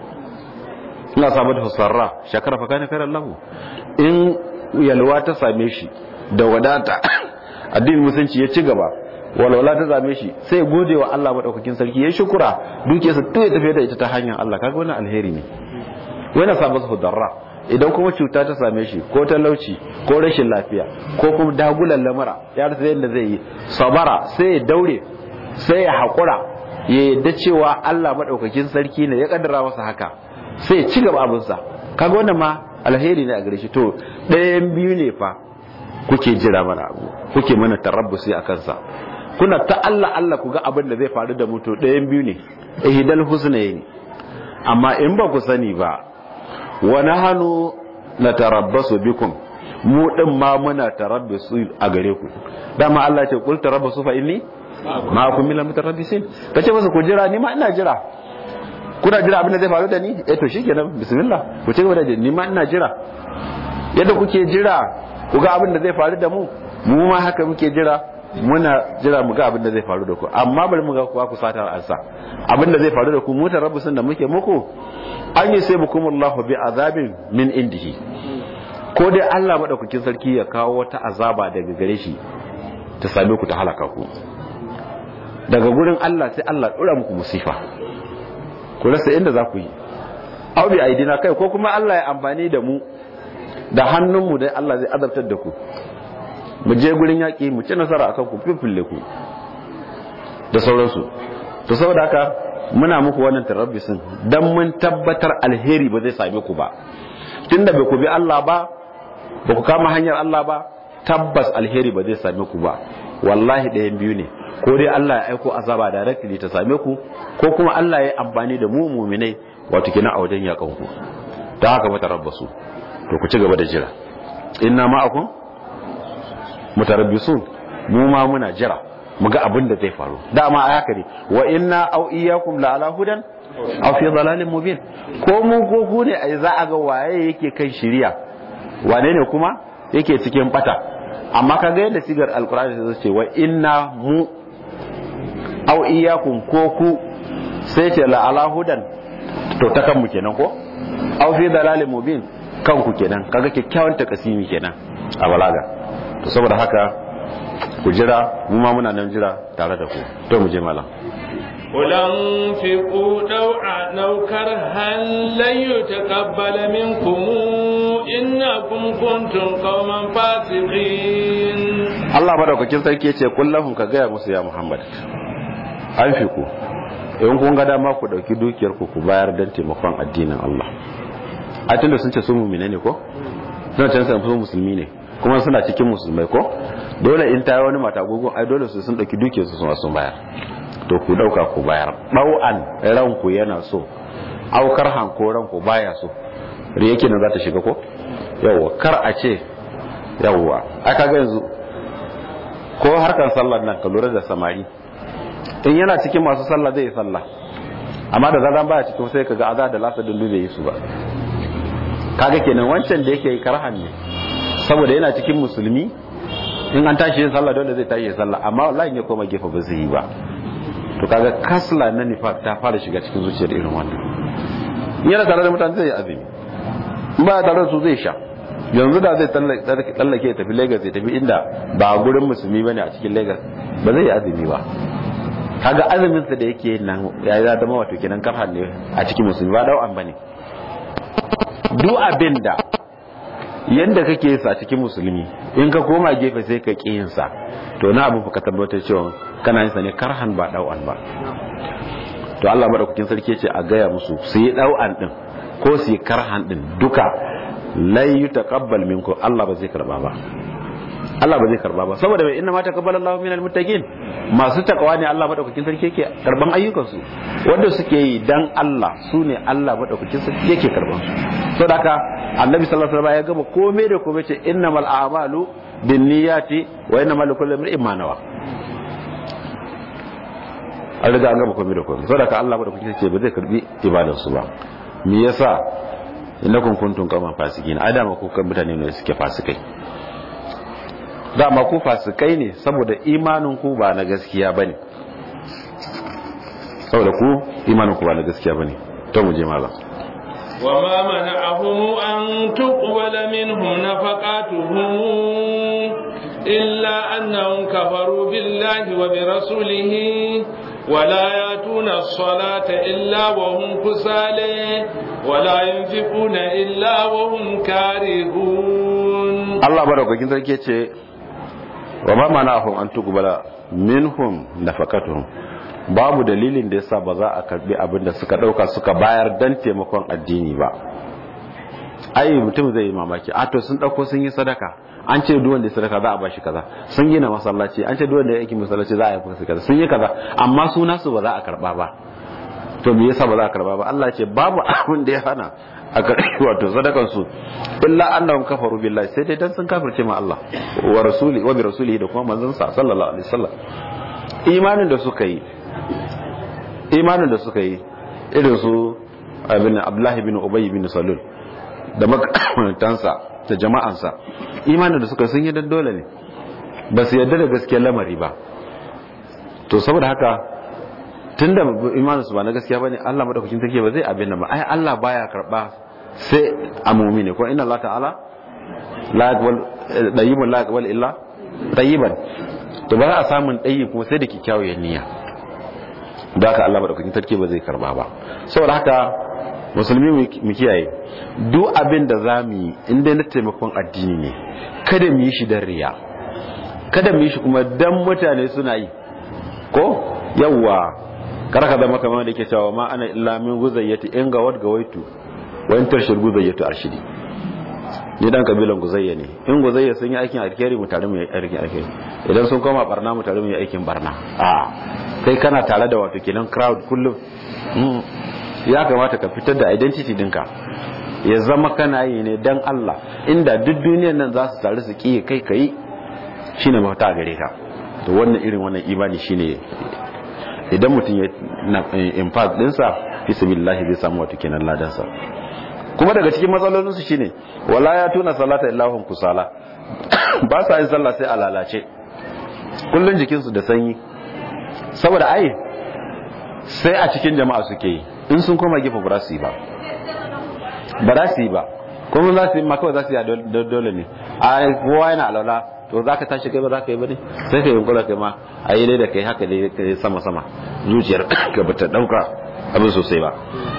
ina samu da sarra shakara fa kana khairan lahu in yalwa ta same shi da wadata addinin musulunci ya ci gaba walwala ta same shi sai gode wa Allah madaukakin sarki ya shukura dukiyarsa to ya tafi da ita ta hanyar Allah kaga wannan alheri ne wani samu su darra idan kuma cuta ta same shi ko talauci ko rashin lafiya ko kuma dagulan lamura ya rasa yadda zai yi sabara sai ya daure sai ya haƙura ya yadda cewa Allah madaukakin sarki ne ya kaddara masa haka sai ya ci gaba abinsa kaga wannan ma alheri ne a gare shi to ɗayan biyu ne fa kuke jira mana abu kuke mana tarabbusi a kansa kuna ta Allah Allah ku ga abin da zai faru da mutu ɗayan biyu ne ihdal husnayn amma in ba ku sani ba wa nahnu natarabbasu bikum mu din ma muna tarabbasu a gare ku dama Allah ce kul tarabbasu fa inni ma kun mila mutarabbisin kace masa ku jira ni ma ina jira kuna jira abin da zai faru da ni eh to shikenan bismillah ku ci gaba da ni ma ina jira yadda kuke jira ku ga abin da zai faru da mu mu ma haka muke jira muna jira mu ga abin da zai faru da ku amma bari mu ga kuwa ku satar ansa abin da zai faru da ku mu tarabbusin da muke muku an yi sai bukum Allah bi azabin min indihi ko dai Allah madaukakin sarki ya kawo wata azaba daga gare shi ta same ku ta halaka ku daga gurin Allah sai Allah dora muku musifa ku rasa inda za ku yi aw bi aidina kai ko kuma Allah ya amfani da mu da hannunmu dai Allah zai azabtar da ku mu je gurin yaƙi mu ci nasara akan ku fifille ku da sauransu to saboda haka muna muku wannan tarabbisin dan mun tabbatar alheri ba zai same ku ba tunda bai ku bi Allah ba ba ku kama hanyar Allah ba tabbas alheri ba zai same ku ba wallahi ɗayan biyu ne ko dai Allah ya aiko azaba directly ta same ku ko kuma Allah ya amfani da mu muminai wato kina a wajen yakan ku ta haka mata rabbasu to ku ci gaba da jira inna ma'akum mutarabbisun mu ma muna jira mu ga abin da zai faru dama a haka ne wa inna aw iyyakum la ala hudan aw fi dhalalin mubin ko mu ko ku ne ai za a ga waye yake kan shiriya wane ne kuma yake cikin bata amma kaga yadda sigar alqur'ani zai ce wa inna mu aw iyyakum ko ku sai ce la ala hudan to ta kanmu kenan ko aw fi dhalalin mubin kanku kenan kaga kyakkyawan takasimi kenan a balaga to saboda haka ku jira mu ma muna nan jira tare da ku to mu je malam قل انفقوا طوعا او كرها لن يتقبل منكم انكم كنتم قوما فاسقين Allah madaukakin sarki yace kullahum ka gaya musu ya Muhammad anfiku in kun ga dama ku dauki dukiyar ku ku bayar dan taimakon addinin Allah a tunda sun ce su mu'mine ne ko don can su musulmi ne kuma suna cikin musulmai ko dole in ta yi wani mata gugun ai dole su sun ɗauki duke su suna sun bayar to ku ɗauka ku bayar ɗau'an ranku yana so aukar hanko ranku baya so riyake nan za ta shiga ko yawwa kar a ce yawwa aka ga yanzu ko harkar sallar nan ka lura da samari in yana cikin masu sallah zai yi sallah amma da zaran baya cikin sai kaga aza da lasa dundu bai yi su ba kaga kenan wancan da yake karhan ne saboda yana cikin musulmi in an tashi yin sallah dole zai tashi yin sallah amma wallahi ya koma gefe ba zai yi ba to kaga kasla na nifaq ta fara shiga cikin zuciyar irin wannan yana tare da mutane zai yi azumi in ba tare da su zai sha yanzu da zai tsallake ya tafi Lagos ya tafi inda ba gurin musulmi bane a cikin Lagos ba zai yi azumi ba kaga azumin sa da yake nan ya zama wato kenan karhan ne a cikin musulmi ba dau'an bane duk abin da yadda kake sa cikin musulmi in ka koma gefe sai ka ƙi sa to na abu ka tabbatar cewa kana yin sa ne karhan ba dau'an ba to Allah madaukakin sarki ce a gaya musu su yi dau'an din ko su yi karhan din duka lai yutaqabbal minkum Allah ba zai karba ba Allah ba zai karba ba saboda bai inna ma taqabbala Allahu minal muttaqin masu takawa ne Allah madaukakin sarki yake karban ayyukan su wanda suke yi dan Allah su ne Allah madaukakin sarki yake karban su saboda haka Annabi sallallahu alaihi wasallam ya gaba komai da komai ce innamal a'malu binniyati wa innamal likulli imrin ma nawa an riga an gaba komai da komai saboda haka Allah madaukakin sarki ba zai karbi ibadar su ba me yasa innakum kuntum qauman fasikin adama ku kan mutane ne suke fasikai dama ku fasikai ne saboda imanin ku ba na gaskiya bane saboda ku imanin ku ba na gaskiya bane to mu je malam وما منعهم أن تقبل منهم نفقاتهم إلا أنهم كفروا بالله وبرسوله ولا يأتون الصلاة إلا وهم كسالى ولا ينفقون إلا وهم كارهون الله بارك فيك كده وما منعهم أن تقبل منهم نفقاتهم babu dalilin da yasa ba za a karbi abin da suka dauka suka bayar dan taimakon addini ba ai mutum zai yi mamaki a to sun dauko sun yi sadaka an ce duk wanda ya sadaka za a bashi kaza sun gina masallaci an ce duk wanda ya aiki masallaci za a yi masa kaza sun yi kaza amma su nasu ba za a karba ba to me yasa ba za a karba ba Allah ce babu abin da ya hana a karbi wato sadakan su illa annahum kafaru billahi sai dai dan sun kafirce ma Allah wa rasuli wa bi rasulihi da kuma manzon sa sallallahu alaihi wasallam imanin da suka yi imanin da suka yi irin su abin Abdullahi bin Ubay bin Salul da makamantansa da jama'ansa imanin da suka sun yi dan dole ne ba su yarda da gaskiyar lamari ba to saboda haka tunda imanin su ba na gaskiya bane Allah madaukakin take ba zai abin nan ba ai Allah baya karba sai a mu'mini ko inna Allah ta'ala la yaqbal dayyibun la yaqbal illa tayyiban to ba za a samun dayi kuma sai da kikkiawar niyya da haka Allah madaukakin sarki ba zai karba ba saboda haka musulmi mu kiyaye duk abin da za mu yi inda na taimakon addini ne kada mu yi shi don riya kada mu yi shi kuma dan mutane suna yi ko yawwa kar ka zama kamar da ke cewa ma ana illa min guzayyati in ga wad gawaitu wa in tarshid guzayyatu arshidi ni dan kabilan guzayya ne in guzayya sun yi aikin alkhairi mu tare mu yi aikin alkhairi idan sun koma barna mu tare mu yi aikin barna a kai kana tare da wato kenan crowd kullum ya kamata ka fitar da identity dinka ya zama kana yi ne dan Allah inda duk duniyar nan za su taru su kiye kai kai shine mafita a gare ka to wannan irin wannan imani shine idan mutum ya impact dinsa fi sabilillahi zai samu wato kenan ladansa kuma daga cikin matsalolin su shine wala ya tuna salata illahum kusala ba sa yin sallah sai a lalace kullun jikin su da sanyi saboda ai sai a cikin jama'a suke yi in sun koma gefe ba su yi ba ba za su yi ba kuma za su yi ma kawai za su yi dole ne a kowa yana alwala to za ka tashi kai ba za ka yi ba ne sai ka yi yunkula kai ma a yi da kai haka dai ka yi sama sama zuciyar ka ba ta dauka abin sosai ba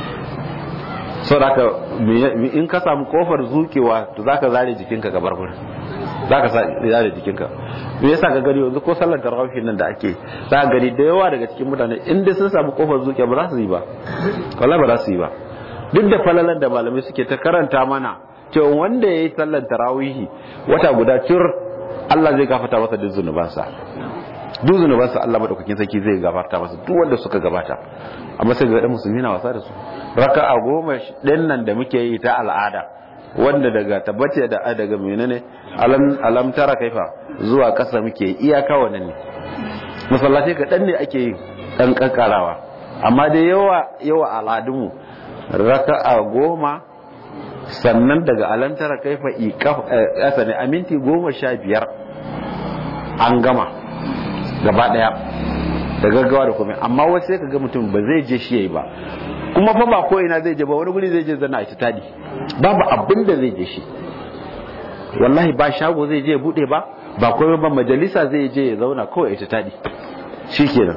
sau da haka in ka samu kofar zukewa to za ka zare jikinka ka bar gurin za ka zare jikinka me yasa ka gani yanzu ko sallar tarawih nan da ake za ka gani da yawa daga cikin mutane in dai sun samu kofar zukewa ba za su yi ba wallahi ba za su yi ba duk da falalan da malamai suke ta karanta mana cewa wanda ya yi sallar tarawihi wata guda cur Allah zai gafarta masa duk zunubansa duk zunubansa Allah madaukakin sarki zai gafarta masa duk wanda suka gabata amma sai ga dan musulmi na wasa da su raka'a goma din nan da muke yi ta al'ada wanda daga tabbace da daga menene alam alam tara kaifa zuwa kasa muke iyaka wannan ne masallaci ka dan ne ake yi dan kankarawa amma da yawa yawa al'adunmu raka'a goma sannan daga alam tara kaifa kasa ne a minti goma sha biyar an gama gaba daya da gaggawa da komai amma wasu sai kaga mutum ba zai je shi yayi ba kuma fa ba ko ina zai je ba wani guri zai je zana a ci tadi babu abin da zai je shi wallahi ba shago zai je bude ba ba komai ba majalisa zai je ya zauna kawai ya ci tadi shikenan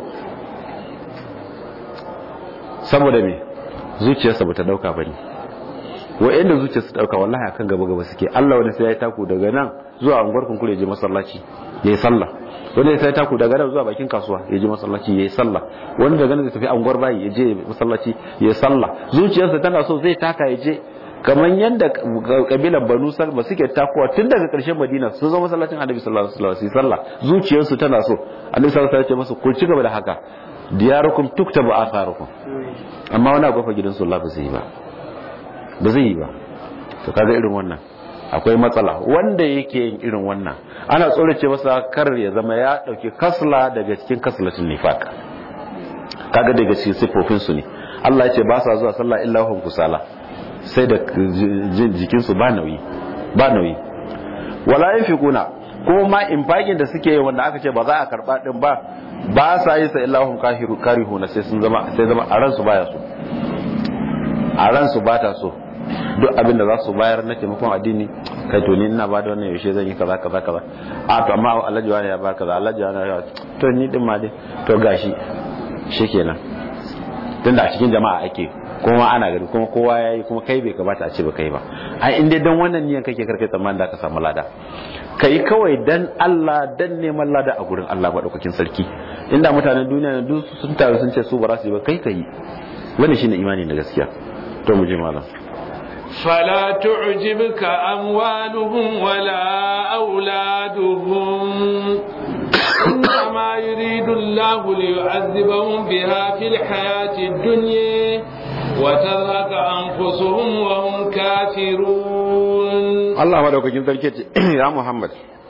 saboda me zuciyarsa bata dauka bane wa'anda zuciyarsa dauka wallahi akan gaba gaba suke Allah wani sai ya taku daga nan zuwa unguwar kunkure je masallaci yayi sallah wani sai taku daga nan zuwa bakin kasuwa ya je masallaci yayi sallah wani daga nan zai tafi unguwar bayi ya je masallaci yayi sallah zuciyarsa tana so zai taka ya je kamar yadda kabilan banu salma suke takuwa tun daga ƙarshen madina sun zo masallacin annabi sallallahu alaihi wasallam sallah zuciyarsu tana so annabi sallallahu alaihi wasallam ya ce musu ku ci gaba da haka diyarukum tuktabu atharukum amma wani agofa gidan su Allah ba zai yi ba ba zai yi ba to kaga irin wannan akwai matsala wanda yake yin irin wannan ana tsorace masa kar ya zama ya dauki kasla daga cikin kaslatin nifaq kaga daga cikin sifofin su ne Allah ya ce ba sa zuwa sallah illa hum kusala sai da jikin su ba nauyi ba nauyi wala yafiquna kuma ma infaqin da suke yi wanda aka ce ba za a karba din ba ba sa yi sa illa hum kahiru karihuna sai sun zama sai zama a ransu baya so a ransu ba ta so duk abin da za su bayar na taimakon addini kai to ni ina ba da wannan yaushe zan yi kaza kaza kaza a to amma alhaji wani ya ba kaza alhaji wani ya to ni din ma dai to gashi shikenan tunda a cikin jama'a ake kuma ana gari kuma kowa yayi kuma kai bai kamata a ce ba kai ba ai in dai dan wannan niyan kake karkai tsammanin da ka samu lada kai kawai dan Allah dan neman lada a gurin Allah madaukakin sarki inda mutanen duniya duk sun taru sun ce su ba za su yi ba kai kai wannan shine imani na gaskiya to mu je malam فلا تعجبك أموالهم ولا أولادهم إنما يريد الله ليعذبهم بها في الحياة الدنيا وتذهب أنفسهم وهم كافرون الله ما دوك جنتر يا محمد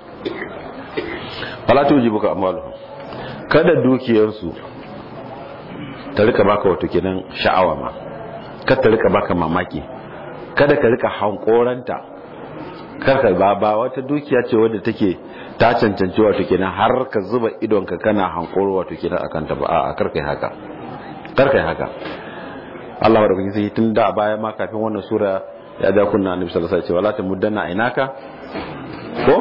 فلا تعجبك أموالهم kada dukiyarsu ta rika baka wato kenan sha'awa ma kada ta rika baka mamaki kada ka rika hankoranta karka ba ba wata dukiya ce wadda take ta cancanci wato kenan har ka zuba idonka kana hankoro wato kenan akan ta ba a karka yi haka karka yi haka Allah wa rabbi sai tun da baya ma kafin wannan sura ya ja kunna annabi sallallahu alaihi wasallam wala tamuddanna ainaka ko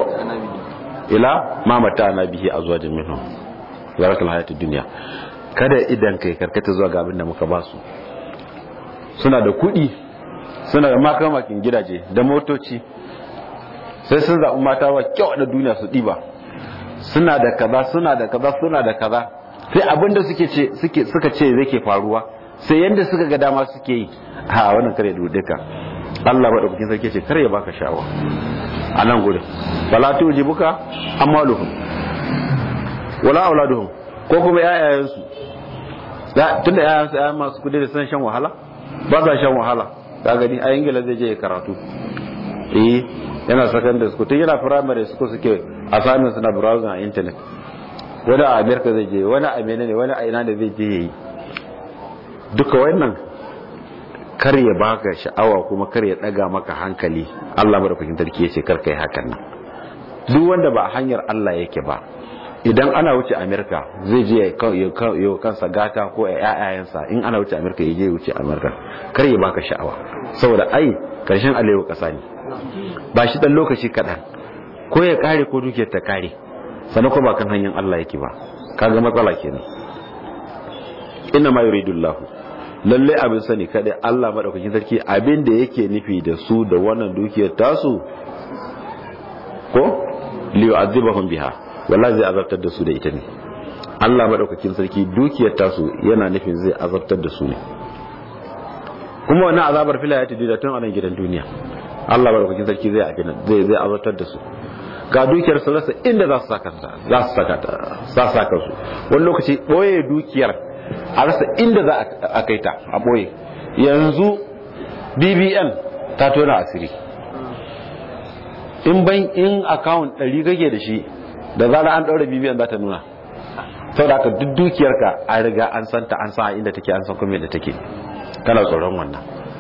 ila ma mata na bihi azwajin minhum zarakal hayatid dunya kada idan kai karkata zuwa ga abin da muka ba su suna da kuɗi suna da makamakin gidaje da motoci sai sun zaɓi mata wa kyau da duniya su ɗiba suna da kaza suna da kaza suna da kaza sai abinda suke ce suke suka ce zai ke faruwa sai yanda suka ga dama suke yi ha wannan kare da duka Allah madaukakin sarki ce kare ya baka sha'awa a nan gurin wala tujibuka amaluhum wala auladuhum ko kuma yayayansu tunda yayayansu yayan masu kudi da san shan wahala ba sa shan wahala ka gani a ingila zai je karatu eh yana secondary school tun yana primary school suke assignments na browsing a internet wani a america zai je wani a menene wani a ina da zai je yayi duka wannan kar ya baka sha'awa kuma kar ya daga maka hankali Allah madaukakin sarki yace kar kai hakan nan duk wanda ba hanyar Allah yake ba idan ana wuce amerika zai je ya kansa gata ko ya yayayensa in ana wuce amerika ya je wuce amerika kar ya baka sha'awa saboda ai karshen alewa kasa ne ba shi dan lokaci kaɗan ko ya kare ko dukiyar ta kare sannan ko ba kan hanyar allah yake ba kaga matsala kenan inna ma yuridullah lalle abin sani kada allah madaukakin sarki abin da yake nufi da su da wannan dukiyar tasu ko liyu'adhibahum biha wallahi zai azabtar da su da ita ne Allah madaukakin sarki dukiyar tasu yana nufin zai azabtar da su ne kuma wannan azabar fila ya tudu da tun anan gidan duniya Allah madaukakin sarki zai abin zai zai azabtar da su ga dukiyar su rasa inda za su saka za su saka za su saka su wani lokaci boye dukiyar a rasa inda za a kai ta a boye yanzu BBN ta tona asiri in ban in account ɗari kake da shi da zara an ɗaura BBN za ta nuna sau da duk dukiyarka an riga an santa an sa inda take an san kuma da take kana tsoron wannan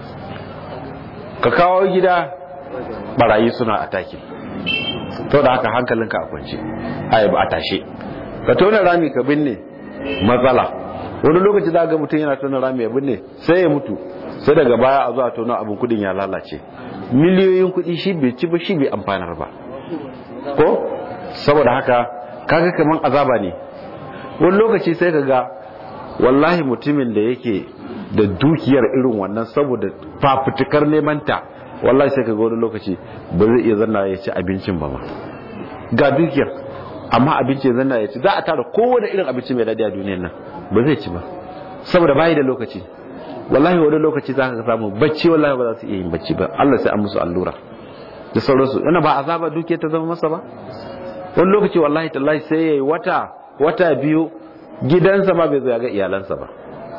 ka kawo gida barayi suna ataki to da haka hankalinka a kwance ai ba a tashe ka tona rami ka binne matsala wani lokaci za ga mutum yana tona rami ya binne sai ya mutu sai daga baya a zuwa tona abin kudin ya lalace miliyoyin kudi shi bai ci ba shi bai amfanar ba ko saboda haka kaga kaman azaba ne wani lokaci sai ka ga wallahi mutumin da yake da dukiyar irin wannan saboda fafutukar neman ta wallahi sai ka ga wani lokaci ba zai iya zanna ya ci abincin ba ma ga dukiyar amma abinci ya zanna ya ci za a tara kowane irin abinci mai daɗi a duniyar nan ba zai ci ba saboda bayi da lokaci wallahi wani lokaci za ka samu bacci wallahi ba za su iya yin bacci ba Allah sai an musu allura da sauransu yana ba azaba dukiyar ta zama masa ba wani lokaci wallahi tallahi sai yayi wata wata biyu gidansa ma bai zo ya ga iyalansa ba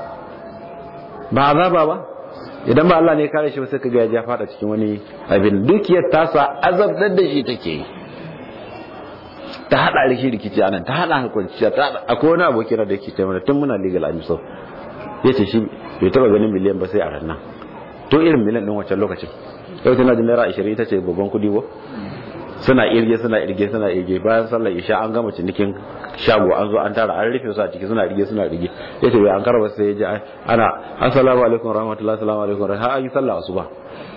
ba azaba ba idan ba Allah ne ya kare shi ba sai kaga ya ja fada cikin wani abin dukiyar tasa azabtar da shi take yi ta hada rikici rikici anan ta hada kwanciya ta hada akwai wani aboki da yake cewa tun muna legal amiso yace shi bai taba ganin miliyan ba sai a ranar to irin miliyan din wancan lokacin yau tana da naira 20 ita ce babban kudi ko suna irge suna irge suna irge bayan sallar isha an gama cinikin shago an zo an tara an rufe su a ciki suna irge suna irge ya ce bai an karba sai ya ji ana assalamu alaikum rahmatullahi assalamu alaikum har an yi sallah asuba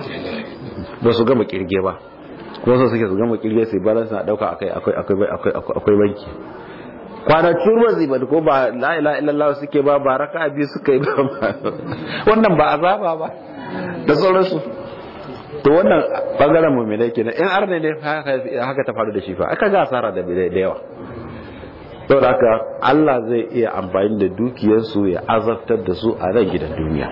ba su gama kirge ba ko so suke su gama kirge sai balance na dauka akai akwai akwai akwai akwai banki kwana turba zai ba ko ba la ilaha illallah suke ba ba raka biyu suka yi ba wannan ba azaba ba da sauransu to wannan bangaren mummilai kenan in arne ne haka ta faru da shi fa aka ga asara da da yawa saboda haka Allah zai iya amfani da dukiyarsu ya azabtar da su a nan gidan duniya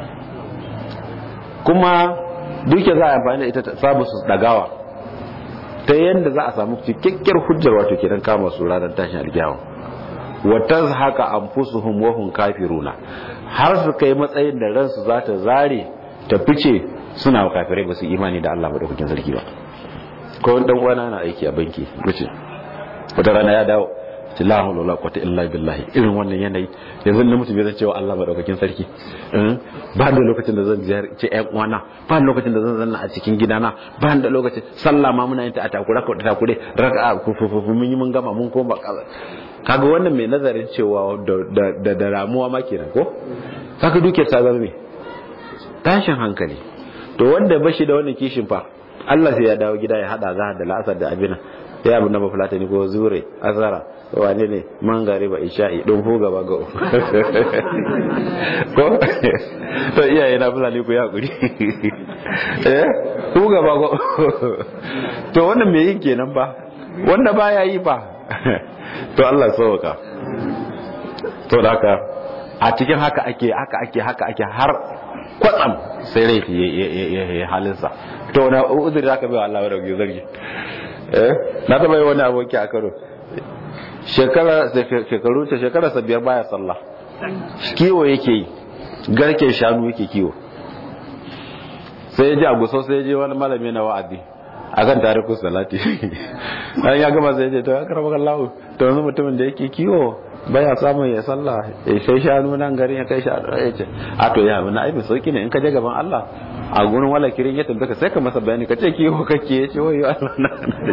kuma dukiya za a amfani da ita ta samu su dagawa ta yadda za a samu cikakkiyar hujjar wato kenan kama su ranar tashin alkiyawa wa tazhaka anfusuhum wa hum kafiruna har su kai matsayin da ransu za ta zare ta fice suna kafirai ba su imani da Allah madaukakin sarki ba ko wani dan uwana na aiki a banki wuce wata rana ya dawo ce la hawla wala quwwata illa billahi irin wannan yanayi yanzu na mutum zai cewa Allah madaukakin sarki ba da lokacin da zan ziyarci ƴan uwana ba da lokacin da zan zanna a cikin gidana ba da lokacin sallah ma muna yin ta a takura ko takure raka'a fufufu mun yi mun gama mun koma kaga wannan mai nazarin cewa da da ramuwa ma kenan ko kaga dukiyar ta zama me tashin hankali to wanda bashi da wannan kishin fa Allah sai ya dawo gida ya hada zahar da la'asar da abina ya abu na bafulata ne ko zure azara wane ne man gare ba isha'i don fu gaba ga ko to iyaye na fulani ku ya guri eh fu gaba go to wannan me yin kenan ba wanda baya yi ba to Allah sauka to da haka a cikin haka ake haka ake haka ake har kwatsam sai rai ya halinsa to wani uzuri zaka bai wa Allah wadda zargi eh na taba yi wani aboki a karo shekara shekaru ta shekara sa biyar baya sallah kiwo yake yi garken shanu yake kiwo sai ya ji a gusau sai ya je wani malami na wa'azi akan tariku salati an ya gama sai ya ce to ya karɓar kallahu to wani mutumin da yake kiwo baya samun ya sallah ya kai shanu nan garin ya kai shanu ya ce a to ya wani aibin sauki ne in ka je gaban Allah a gurin wala kirin ya tabbata sai ka masa bayani ka ce kiwo kake ya ce wayo Allah na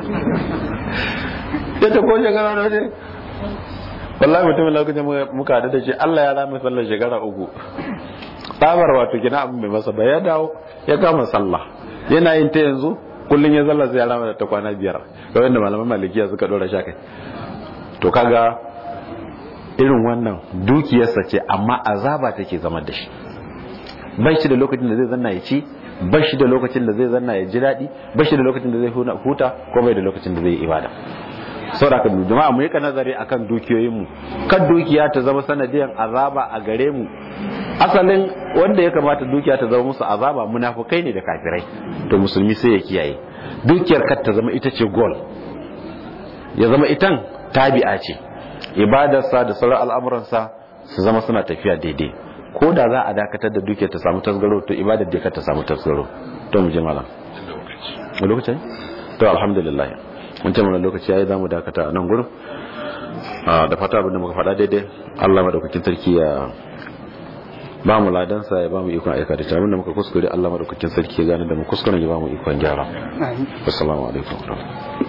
ya ta ko shekara na ne wallahi mutumin lokacin muka haɗu da shi Allah ya rame sallar shekara uku tsabar wato gina abin mai masa ba ya dawo ya kama sallah yana yin ta yanzu kullum ya zalla sai ya rama da ta kwana biyar ga wanda malaman malikiya suka dora sha kai to kaga irin wannan dukiyarsa ce amma azaba take zama da shi bai shi da lokacin da zai zanna ya ci bai shi da lokacin da zai zanna ya ji daɗi bai shi da lokacin da zai huta ko bai da lokacin da zai yi ibada saboda jama'a mu yi ka nazari akan dukiyoyinmu kan dukiya ta zama sanadiyan azaba a gare mu asalin wanda ya kamata dukiya ta zama musu azaba munafukai ne da kafirai to musulmi sai ya kiyaye dukiyar kar ta zama ita ce goal ya zama itan tabi'a ce ibadarsa da sauran al'amuransa su zama suna tafiya daidai ko da za a dakatar da duke ta samu tasgaro to ibadar da ta samu tasgaro to mu je malam lokacin to alhamdulillah mun ce mana lokaci yayi zamu dakata a nan gurin da fata abin da muka faɗa daidai Allah madaukakin sarki ya ba mu ladansa ya ba mu ikon aika da abin da muka kuskure Allah madaukakin sarki ya gane da mu kuskuren ya ba mu ikon gyara assalamu alaikum